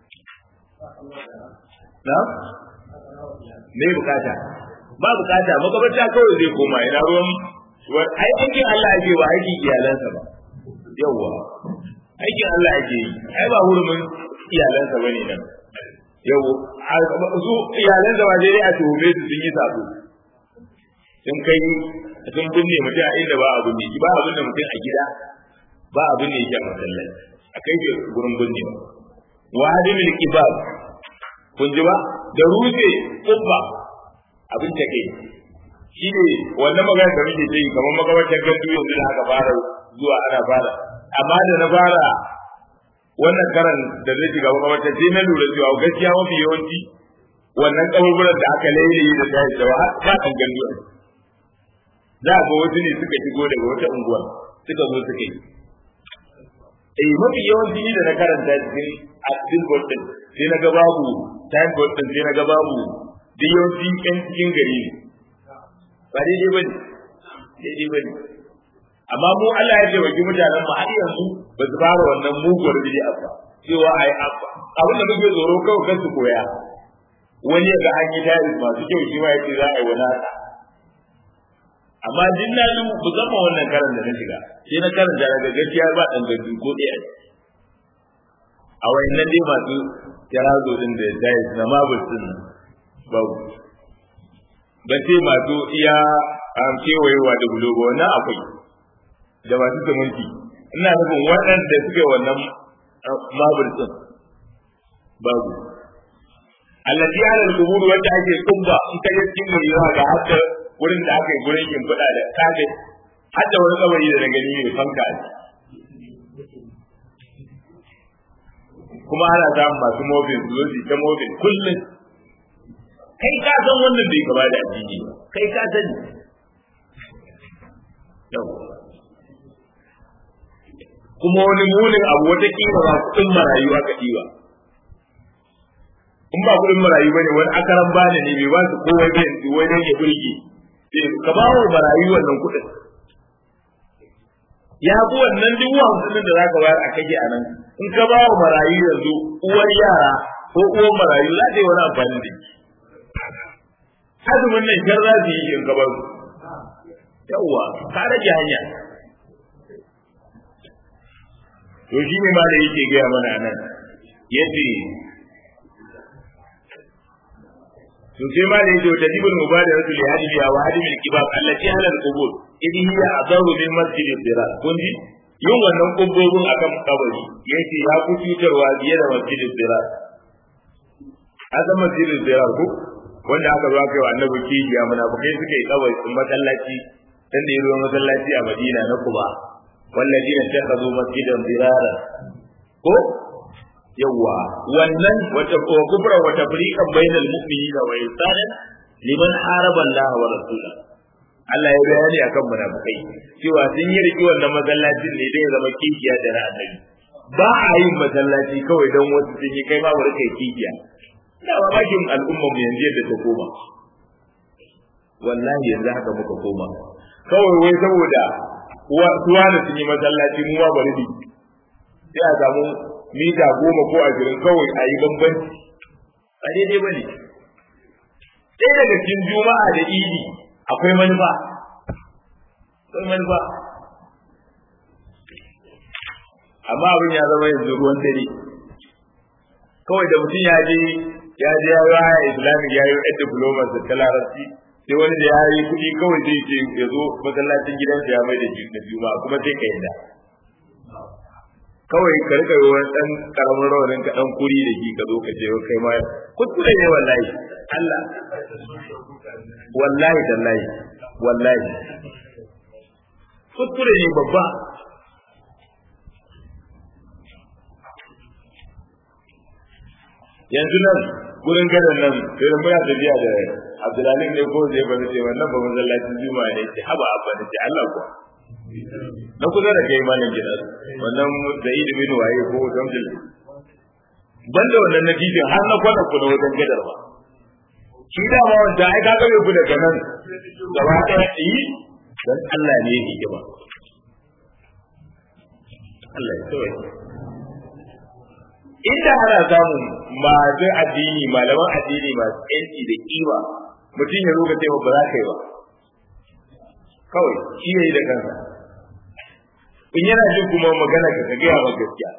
na me bukata ba bukata makabarta kawai zai koma ina ruwan ai aikin Allah ake ba aikin iyalansa ba yawwa aikin Allah ake yi ai ba hurumin iyalansa bane nan yau su iyalansa ba dai a tuhume su sun yi sabo sun kai sun binne mutum a inda ba a binne shi ba a binne mutum a gida ba a binne shi a masallaci a kai shi gurin binne ba wa hadimil kibab kun ji ba da rufe kubba abin ta kai shi ne wannan magana da muke yi kamar makamantar gandu yanzu da aka fara zuwa ana fara amma da na fara wannan karan da zai shiga makamantar sai na lura cewa gaskiya mafi yawanci wannan kaburburan da aka lailaye da ta da ba kan gandu za ga wasu ne suka shigo daga wata unguwa suka zo suka yi eh mafi yawanci ni da na karanta cikin a cikin board din sai na ga babu time board din sai na ga babu da yawanci yan cikin gari ne ba daidai bane daidai bane amma mu Allah ya ce baki mutanen mu har yanzu ba su fara wannan muguwar bid'a ba cewa ai abin da muke tsoro kawai kan su koya wani ya ga an yi tarihi masu kyau shi ma yace za a yi wani haka amma din na yi musamman wannan karan da na shiga sai na karanta daga gaskiya ba dan gaji ko ɗaya a wayannan dai masu jarazo din da dai na mabul din babu ba ce masu iya am kewayewa da bulogo wannan akwai da masu zumunci ina nufin waɗanda suke wannan mabul din babu allati ala al-qubur wanda ake kubba in ka je cikin gari ga hatta wurin da aka yi gurin shimfiɗa da kaga hadda wani kabari da na gani mai fanka a kuma ana samun masu mobin su zo ta mobin kullum kai ka san wannan bai gaba da addini ba kai ka sani yau kuma wani munin abu wata kima ba kuɗin marayu aka ɗiba in ba kuɗin marayu ba ne wani akaran bani ne bai ba su kowai bai wai dan ya burge ka ba wa marayu wannan kuɗin ya fi wannan duk hamsin da za ka bayar a kage a nan in ka ba wa marayu yanzu uwar yara ko uwar marayu za ta yi wani amfani da shi azumin nan kyar za su yi in ka bar su yawwa ka rage hanya to shi ne ma da yake gaya mana nan yace to sai ma da yake tadibul mubadaratu li hadiya wa hadimil kibab allati halal qubur idhi hiya adaru min masjidil dirar kun ji yin wannan kubbobin akan kabari yace ya ku cutarwa biye da masjidil dirar azan masjidil dirar ko wanda aka zo aka yi wa annabi kijiya munafikai suka yi kabari sun masallaci dan da yayi masallaci a Madina na Quba walladina takhadhu masjidan dirara ko yawa wannan wata kubra wata fariqan bainal mu'minina wa ihsanan liman haraba Allah wa rasulahu Allah ya bayani akan munafikai cewa sun yi riki wannan masallacin ne dai zama kikiya da na annabi ba a yin masallaci kawai don wasu sun yi kai ma bari kai kikiya ina mamakin al'ummar mu yanzu yadda ta koma wallahi yanzu haka muka koma kawai wai saboda tuwa da sun yi masallaci mu ma bari ne sai a samu mita goma ko ashirin kawai a yi bambanci a daidai ba ne ɗaya daga cikin juma'a da idi akwai manufa akwai manufa amma abin ya zama yanzu ruwan dare kawai da mutum ya je ya je ya yi islamic ya yi yan diploma da ta larabci sai wani da ya yi kuɗi kawai zai ce ya zo masallacin gidansa ya mai da na juma'a kuma sai ka yadda kawai ka rika yi wani ɗan ƙaramin rawanin ka ɗan kuri da shi ka zo ka ce kai ma kuskure ne wallahi Allah wallahi tallahi wallahi kuskure ne babba yanzu nan gurin gadon nan sai muna tafiya da Abdulalim ne ko zai bari ce wannan ba masallacin juma'a ne ce haba abba ne ce Allah ko na kusa da kai malam gidan wannan da idi bin waye ko damjil banda wannan natijan har na kwana ku na wajen gadar ba shi da ma wanda ai ka gabe ku daga nan gaba ɗaya yi dan Allah ne yake kiba Allah ya tsawaye inda ana samun masu addini malaman addini masu yanci da kima mutum ya roga cewa ba za ka yi ba kawai shi ya yi da kansa in yana jin kuma magana ka gaya ma gaskiya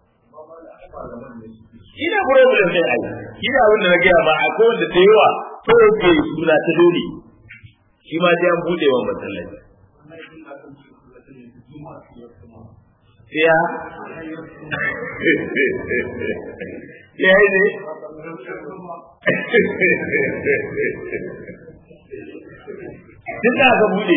shi ne problem ɗin ai shi ne abin da na gaya ma a kowane da yawa kawai ke suna ta dole shi ma sai an buɗe wa masallaci ya ya yi ne duk da aka bude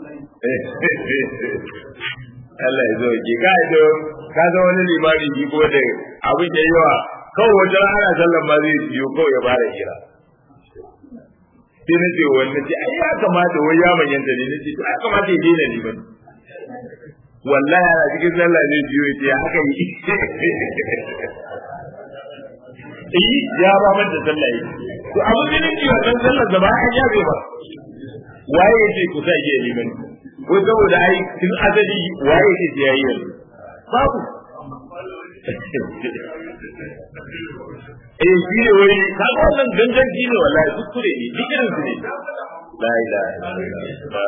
Allah ya zo ki ka zo ka zo wani limami ki ko da abin da yawa kawai wata ana sallan ma zai biyo kawai ya fara hira sai na ce wani ce ai ya kamata wai ya manyanta ne na ce ya kamata ya daina liman wallahi ana cikin sallah ne biyo ce haka yi eh ya ba man da sallah yi to abin da nake wannan sallar da ba an yabe ba waye yake ku sa yi liman ko saboda ai tun azali waye yake ya yi yanzu babu eh shi ne wai ka ga wannan gangan shi ne wallahi kuskure ne duk irin su ne la ilaha illallah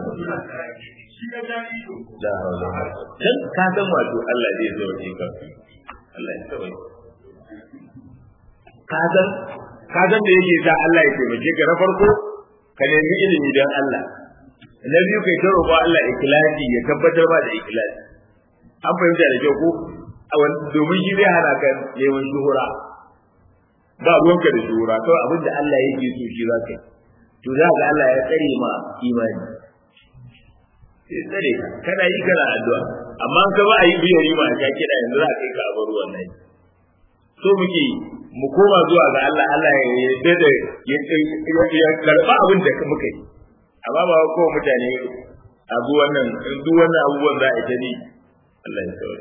da haula dan ka san wato Allah zai zo ne ka Allah ya tsaye ka san ka san da yake sa Allah ya taimake ka na farko ka nemi ilimi dan Allah na biyu kai ta roƙo Allah ikhlasi ya tabbatar ba da ikhlasi an fahimta da kyau ko domin shi zai hana ka neman shuhura ba ruwanka da shuhura kawai abin da Allah yake so shi za ka yi to za ga Allah ya tsare ma imani sai tsare ka kana yi kana addu'a amma ka ba a yi biyar yi ma ka kira yanzu za ka yi ka bar wannan so muke mu koma zuwa ga Allah Allah ya yarda da ya karba abin da muka yi amma ba ko mutane abu wannan duk wannan abubuwan za a ita ne Allah ya tsare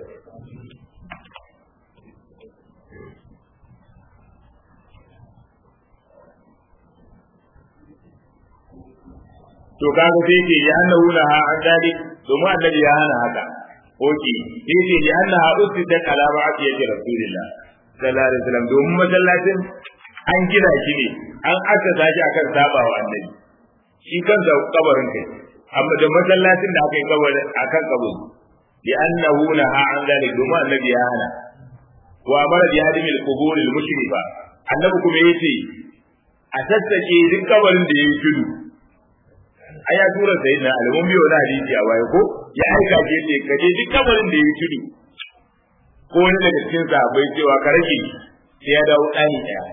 to kaga sai ce ya annahu laha an dalik domin annabi ya hana haka oke sai ce ya annaha usita ala ba'ati yake rasulullah sallallahu alaihi wasallam domin masallacin an gina shi ne an assasa shi akan sabawa annabi shi kansa kabarin kai amma da masallacin da aka yi kabarin akan kabari li annahu laha an dalik domin annabi ya hana wa amara bi hadimil qubur al mushrifa annabi kuma yace a sassake duk kabarin da yayi tudu ai ya tura sai na alamun biyo na hadisi a waye ko ya aika ke ce ka je duk kabarin da ya tudu ko wani daga cikin sahabbai cewa ka rage sai ya dawo ɗani ɗaya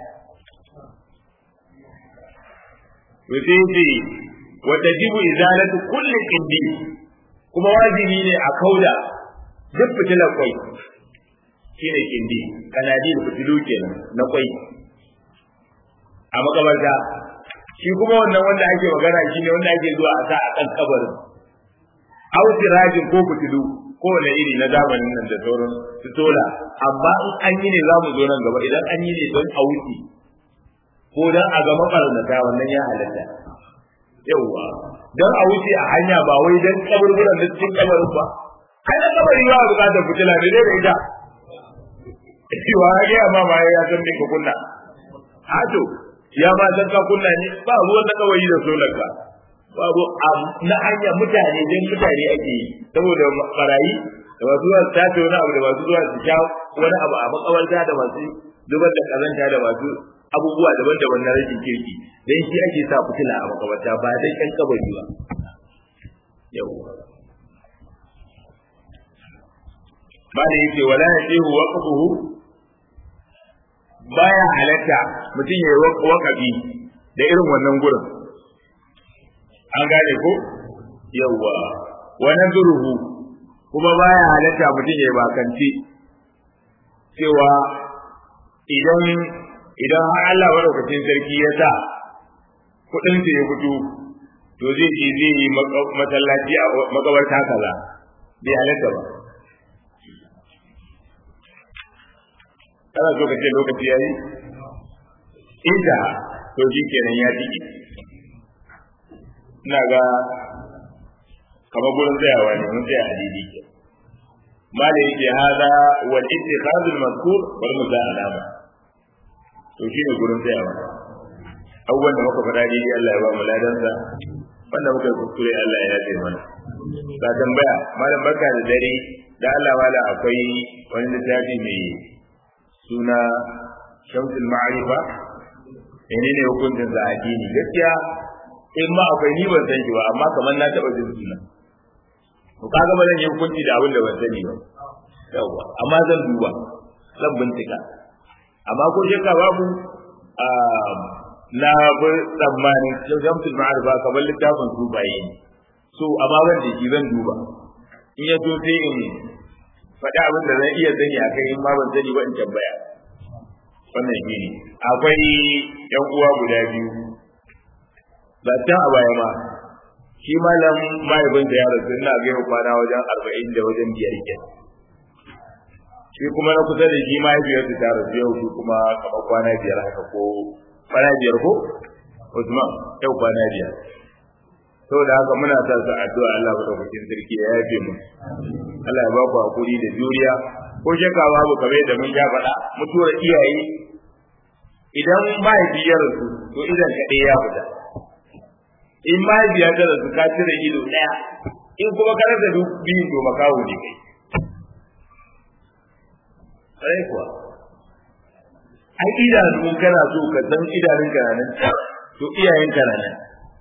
to sai ce wa tajibu izalatu kulli qindi kuma wajibi ne a kauda duk fitilar kwai shine kindi kanadi da fitilu kenan na kwai a makabarta shi kuma wannan wanda ake magana shi ne wanda ake zuwa a sa a kan kabarin au sirajin ko fitilu kowane iri na zamanin nan da sauran su tola amma in an yi ne za mu zo nan gaba idan an yi ne don a wuce ko don a ga mabarnata wannan ya halatta yauwa don a wuce a hanya ba wai don kaburburan da cikin kabarin ba kai na kabari ba a bukatar fitila da dai da ita cewa ya gaya ma ma ya san me ka kunna hato ya ma san ka kunna ne ba ruwan na kawai da solar ka babu na hanya mutane dan mutane ake yi saboda barayi da masu zuwa su tace wani abu da masu zuwa su sha wani abu a makabarta da masu zubar da kazanta da masu abubuwa daban-daban na rashin kirki dan shi ake sa fitila a makabarta ba dan ƴan kabari ba yau ba da yake wala yajihu waqfuhu baya halatta mutum ya yi wakafi da irin wannan gurin an gane ko yawwa wa nazruhu kuma baya halatta mutum ya bakanci cewa idan idan har Allah madaukakin sarki ya sa kudin sa ya fito to zai yi zai yi masallaci a makabarta kaza bai halatta ba kana so ka ce lokaci yayi inda to shi kenan ya tiki ina ga kamar gurin tsayawa ne mun tsaya a daidai ke mala yake hada wal ittikhadul mazkur wal muza'alama to shi ne gurin tsayawa abubuwan da muka faɗa daidai Allah ya ba mu ladansa wanda muka kuskure Allah ya yafe mana ga tambaya malam barka da dare da Allah wala akwai wani littafi mai suna shamsul ma'arifa menene hukuncin sa addini gaskiya in ma akwai ni ban san shi ba amma kamar na taba jin suna to kaga ba zan yi hukunci da abin da ban sani ba yawa amma zan duba zan bincika amma ko shakka babu na bi tsammanin shamsul ma'arifa kamar littafin sufaye ne so amma ban da shi zan duba in ya so sai in faɗi abin da zan iya sani a kai in ma ban sani ba in tambaya wannan shi ne akwai yan uwa guda biyu ba ta a baya ma shi malam mahaifin da ya rasu ina ga yau kwana wajen arba'in da wajen biyar ke shi kuma na kusa da shi mahaifiyar ta rasu yau shi kuma kamar kwana biyar haka ko kwana biyar ko Usman yau kwana biyar saboda haka muna sa su addu'a Allah madaukakin sarki ya yafe mu Allah ya ba ku hakuri da juriya ko shakka babu kamar da mun ja faɗa mutuwar iyaye idan mahaifi ya rasu to idan ka ya fita in mahaifi ya rasu ka cire ido ɗaya in kuma ka rasa duk biyun to makawo ne kai sai kuwa ai idanu kana so ka san idanun ka nan to iyayen ka nan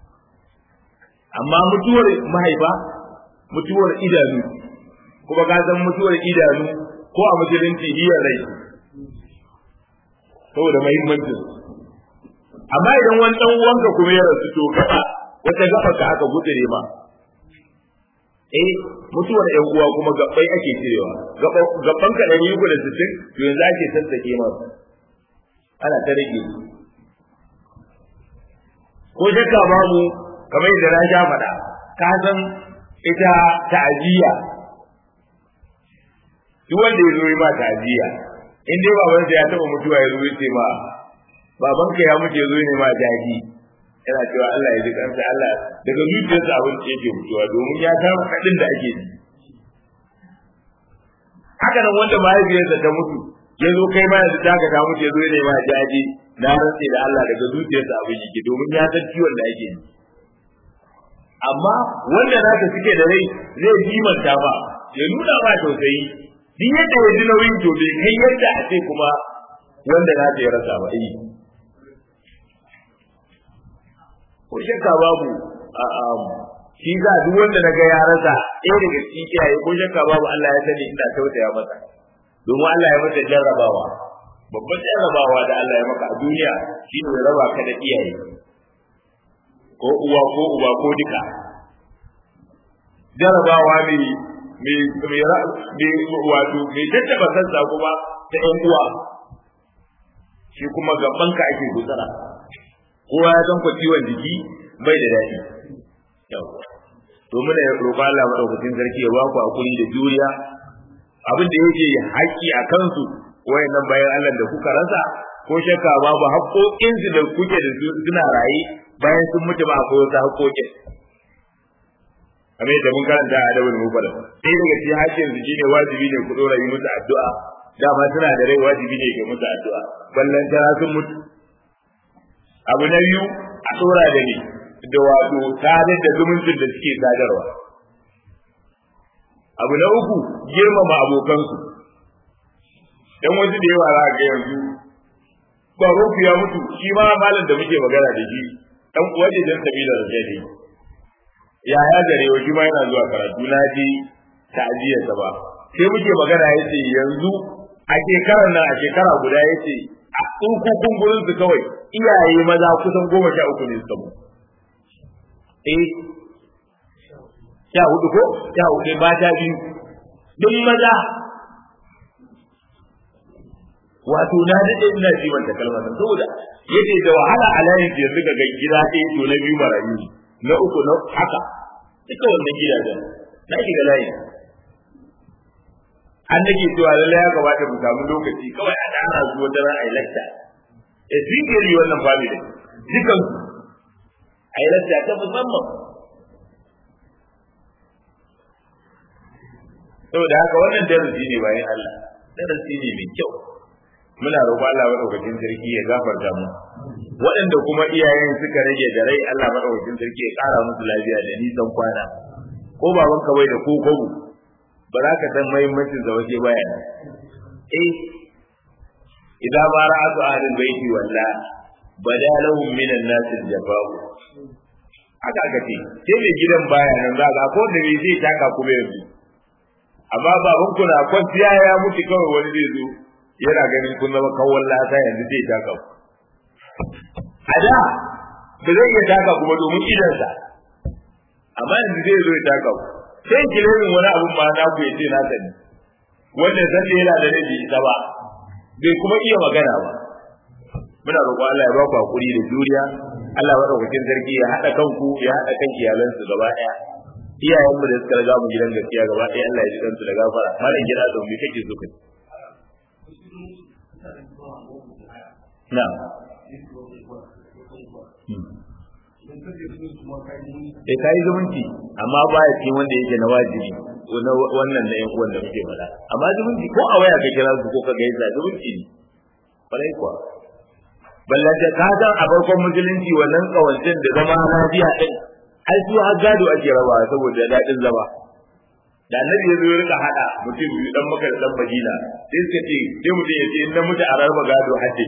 amma mutuwar mahaifa mutuwar idanu kuma ka san mutuwar idanu ko a musulunci hiyar rai saboda muhimmancin amma idan wani dan uwanka kuma ya rasu to gaba wata gaba ka aka gudure ma eh mutuwar ɗan uwa kuma gabbai ake cirewa gabban ka ɗari uku da sittin to yanzu ake sassake ma ana ta rage ko shakka babu kamar yadda na sha faɗa ka san ita ta'aziyya duk wanda ya zo yi ma ta'aziyya in dai babansa ya taɓa mutuwa ya zo ya ce ma babanka ya mutu ya zo ne ma jaji yana cewa Allah ya ji kansa Allah daga zuciyarsa abin da yake mutuwa domin ya san kaɗin da ake ji haka nan wanda mahaifiyarsa ta mutu ya zo kai ma yanzu taka ta mutu ya zo ne ma jaji na rantse da Allah daga zuciyarsa abin yake domin ya san ciwon da ake ji amma wanda naka suke da rai zai jimanta ba ya nuna ma tausayi duk yadda ya ji nauyin to bai kai yadda a ce kuma wanda na ya rasa ba eh ko shakka babu a shi za duk wanda naga ya rasa ɗaya daga cikin iyaye ko shakka babu Allah ya sani ina tausaya masa domin Allah ya masa jarrabawa babban jarrabawa da Allah ya maka a duniya shi ne raba ka da iyaye ko uwa ko uba ko duka jarrabawa ne mai wato mai tattaba sassa kuma ta ƴan uwa shi kuma gaban ka ake gutsara kowa ya san ku ciwon jiki bai da daɗi to muna roƙo Allah madaukakin sarki ya ba ku hakuri da juriya abin da yake haƙƙi a kansu wayannan bayan Allah da kuka rasa ko shakka babu haƙoƙin su da kuke da su suna raye bayan sun mutu ba akwai wasu haƙoƙin kamar yadda mun karanta a adabul mufrad sai daga cikin haƙƙin su shine wajibi ne ku dora yi musu addu'a dama suna da rai wajibi ne ga musu addu'a ballan tara sun mutu abu na biyu a dora da ni da wato sadar da zumuncin da suke sadarwa abu na uku girmama abokansu dan wasu da yawa za ga yanzu baroku ya mutu shi ma malam da muke magana da shi dan waje dan sabila da jadi ya ya gare wa shi ma yana zuwa karatu na ji ta'aziyar sa ba sai muke magana yace yanzu a shekarar nan a shekara guda yace a tsunkukun gurin su kawai iyaye maza kusan goma sha uku ne suka mu eh sha hudu ko sha hudu mata biyu duk maza wato na daɗe ina ji wanda kalmar nan saboda yake da wahala a layin da yanzu ga gida ɗaya to na biyu marayu na uku na haka duka wannan gidajen na shiga layi an nake cewa lallai ya kamata mu samu lokaci kawai a da ana zuwa da ra'ayi lakta e zingiri wannan family dukan a yi lakta ta musamman saboda haka wannan darasi ne bayan Allah darasi ne mai kyau muna roƙo Allah madaukakin sarki ya gafarta mu waɗanda kuma iyayen suka rage da rai Allah madaukakin sarki ya ƙara musu lafiya da nisan kwana ko baban ka bai da ko kogo ba za ka san muhimmancin sa waje baya eh idan ma ra'atu ahlul baiti walla bada lahum min an-nas al-jafa'u haka aka ce sai mai gidan baya nan za ga ko da zai taka kuma yanzu amma baban ku na kwanciya ya mutu kawai wani zai zo yana ganin kun zama kawon lata yanzu zai taka ku a da ba zai iya taka kuma domin idansa amma yanzu zai zo ya taka ku sai kilemin wani abun ma na ku ya ce na sani wanda san da yana da rabi ita ba bai kuma iya magana ba muna roƙo Allah ya ba ku hakuri da juriya Allah ya madaukakin sarki ya haɗa kanku ya haɗa kan iyalansu gaba ɗaya iyayenmu da suka riga mu gidan gaskiya gaba ɗaya Allah ya ji kansu da gafara malam gida da mu kake so kai na'am eh kai zumunci amma ba ya cikin wanda yake na wajibi wannan na yan uwan da muke faɗa amma zumunci ko a waya ka kira su ko ka gaisa zumunci ne farai kuwa ballan da ka san a farkon musulunci wannan kawancin da zama lafiya din ai su har gado ake raba saboda daɗin zama da annabi ya zo ya rika hada mutum biyu dan maka da dan madina sai suka ce sai mutum ya ce in na mutu a raba gado hajji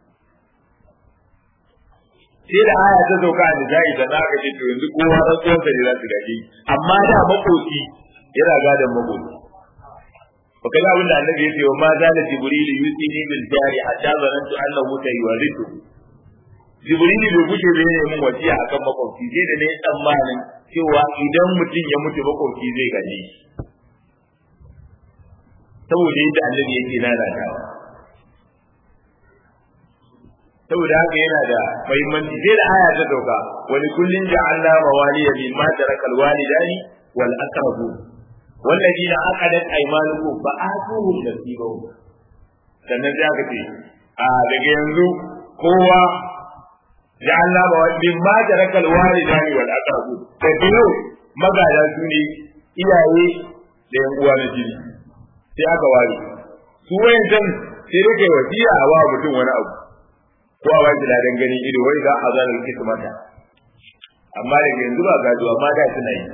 sai da aya ta sauka a nisa'i da na aka ce to yanzu kowa dan tsohon sa ne za su gaji amma da makoci yana gadon makoci ba kaga abin da annabi ya ce wa ma zala jibril yusini bil jari hatta zanantu annahu sayuwarithu jibril bai gushe bai ne mun wasiya akan makoci sai da ne tsammanin cewa idan mutum ya mutu makoci zai gaji saboda yadda annabi yake nanatawa saboda haka yana da muhimmanci sai da aya ta dauka wani kullun ja'alna mawaliya mimma tarakal walidani wal aqrabu والذين عقدت ايمانكم فآتوهم نصيبهم sannan sai aka ce a daga yanzu kowa ja'alna ma mimma tarakal walidani wal aqrabu da biyu magada su ne iyaye da yan uwa na jini sai aka ware su wayancan sai rike wasiya a wa mutum wani abu ko a baki ladan ganin ido wai za a zana kismata amma daga yanzu ba gado amma da suna yi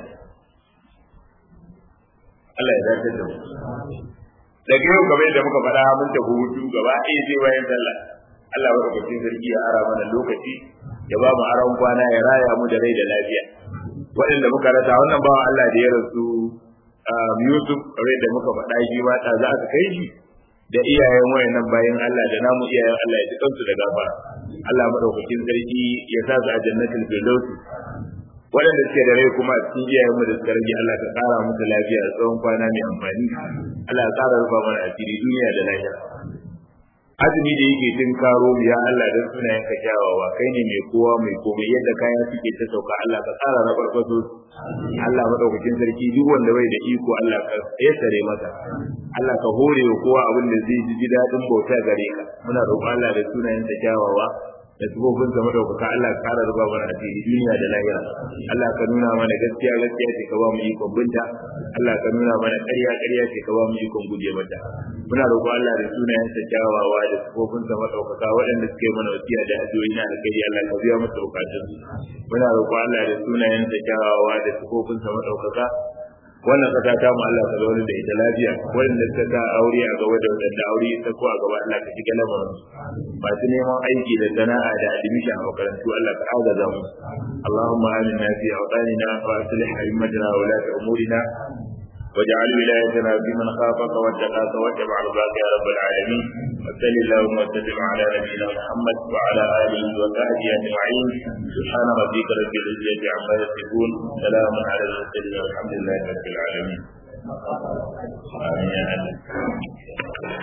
Allah ya dace da mu daga yau kamar yadda muka faɗa mun tafi hutu gaba ɗaya sai bayan sallah Allah ya rubuta sarki ya ara mana lokaci ya ba mu aron kwana ya raya mu da rai da lafiya waɗanda muka rasa wannan bawan Allah da ya rasu Yusuf kamar yadda muka faɗa shi ma ta za ka kai shi da iyayen wayannan bayan Allah da namu iyayen Allah ya ji kansu da gafara Allah madaukakin sarki ya sa su a jannatul firdaus waɗanda suke da rai kuma a cikin iyayen mu da suka rage Allah ka ƙara musu lafiya da tsawon kwana mai amfani Allah ya ƙara rufa mana asiri duniya da lahira azumi da yake tun karo ya Allah dan sunayen ka kyawawa kai ne mai kowa mai komai yadda kaya suke ta sauka Allah ka tsara na farfaso Allah madaukakin sarki duk wanda bai da iko Allah ka tsare masa Allah ka hore wa kowa abin da zai ji daɗin bauta gare ka muna roƙon Allah da sunayen ka kyawawa da tubobin zama daukaka Allah ka kara ruba mana a cikin duniya da lahira Allah ka nuna mana gaskiya gaskiya ce ka ba mu ikon binta Allah ka nuna mana ƙarya ƙarya ce ka ba mu ikon guje mata muna roƙo Allah da sunayen sa kyawawa da tubobin zama daukaka waɗanda suke mana wasiya da addu'o'i na alkhairi Allah ka biya musu bukatun muna roƙo Allah da sunayen sa kyawawa da tubobin zama daukaka wannan kasa ta mu Allah ka zaune da ita lafiya wanda suka sa aure a gaba da wadanda aure ta ko a gaba Allah ka shiga lamarin masu neman aiki da sana'a da admission a makarantu Allah ka agaza mu Allahumma aminna fi awtanina wa aslih a'immatana wa la umurina واجعل ولايتنا في من خافك واتقاك واتبع رضاك يا رب العالمين وصل اللهم وسلم على نبينا محمد وعلى اله وصحبه اجمعين سبحان ربك رب العزه عما يصفون سلام على المرسلين والحمد لله رب العالمين آمين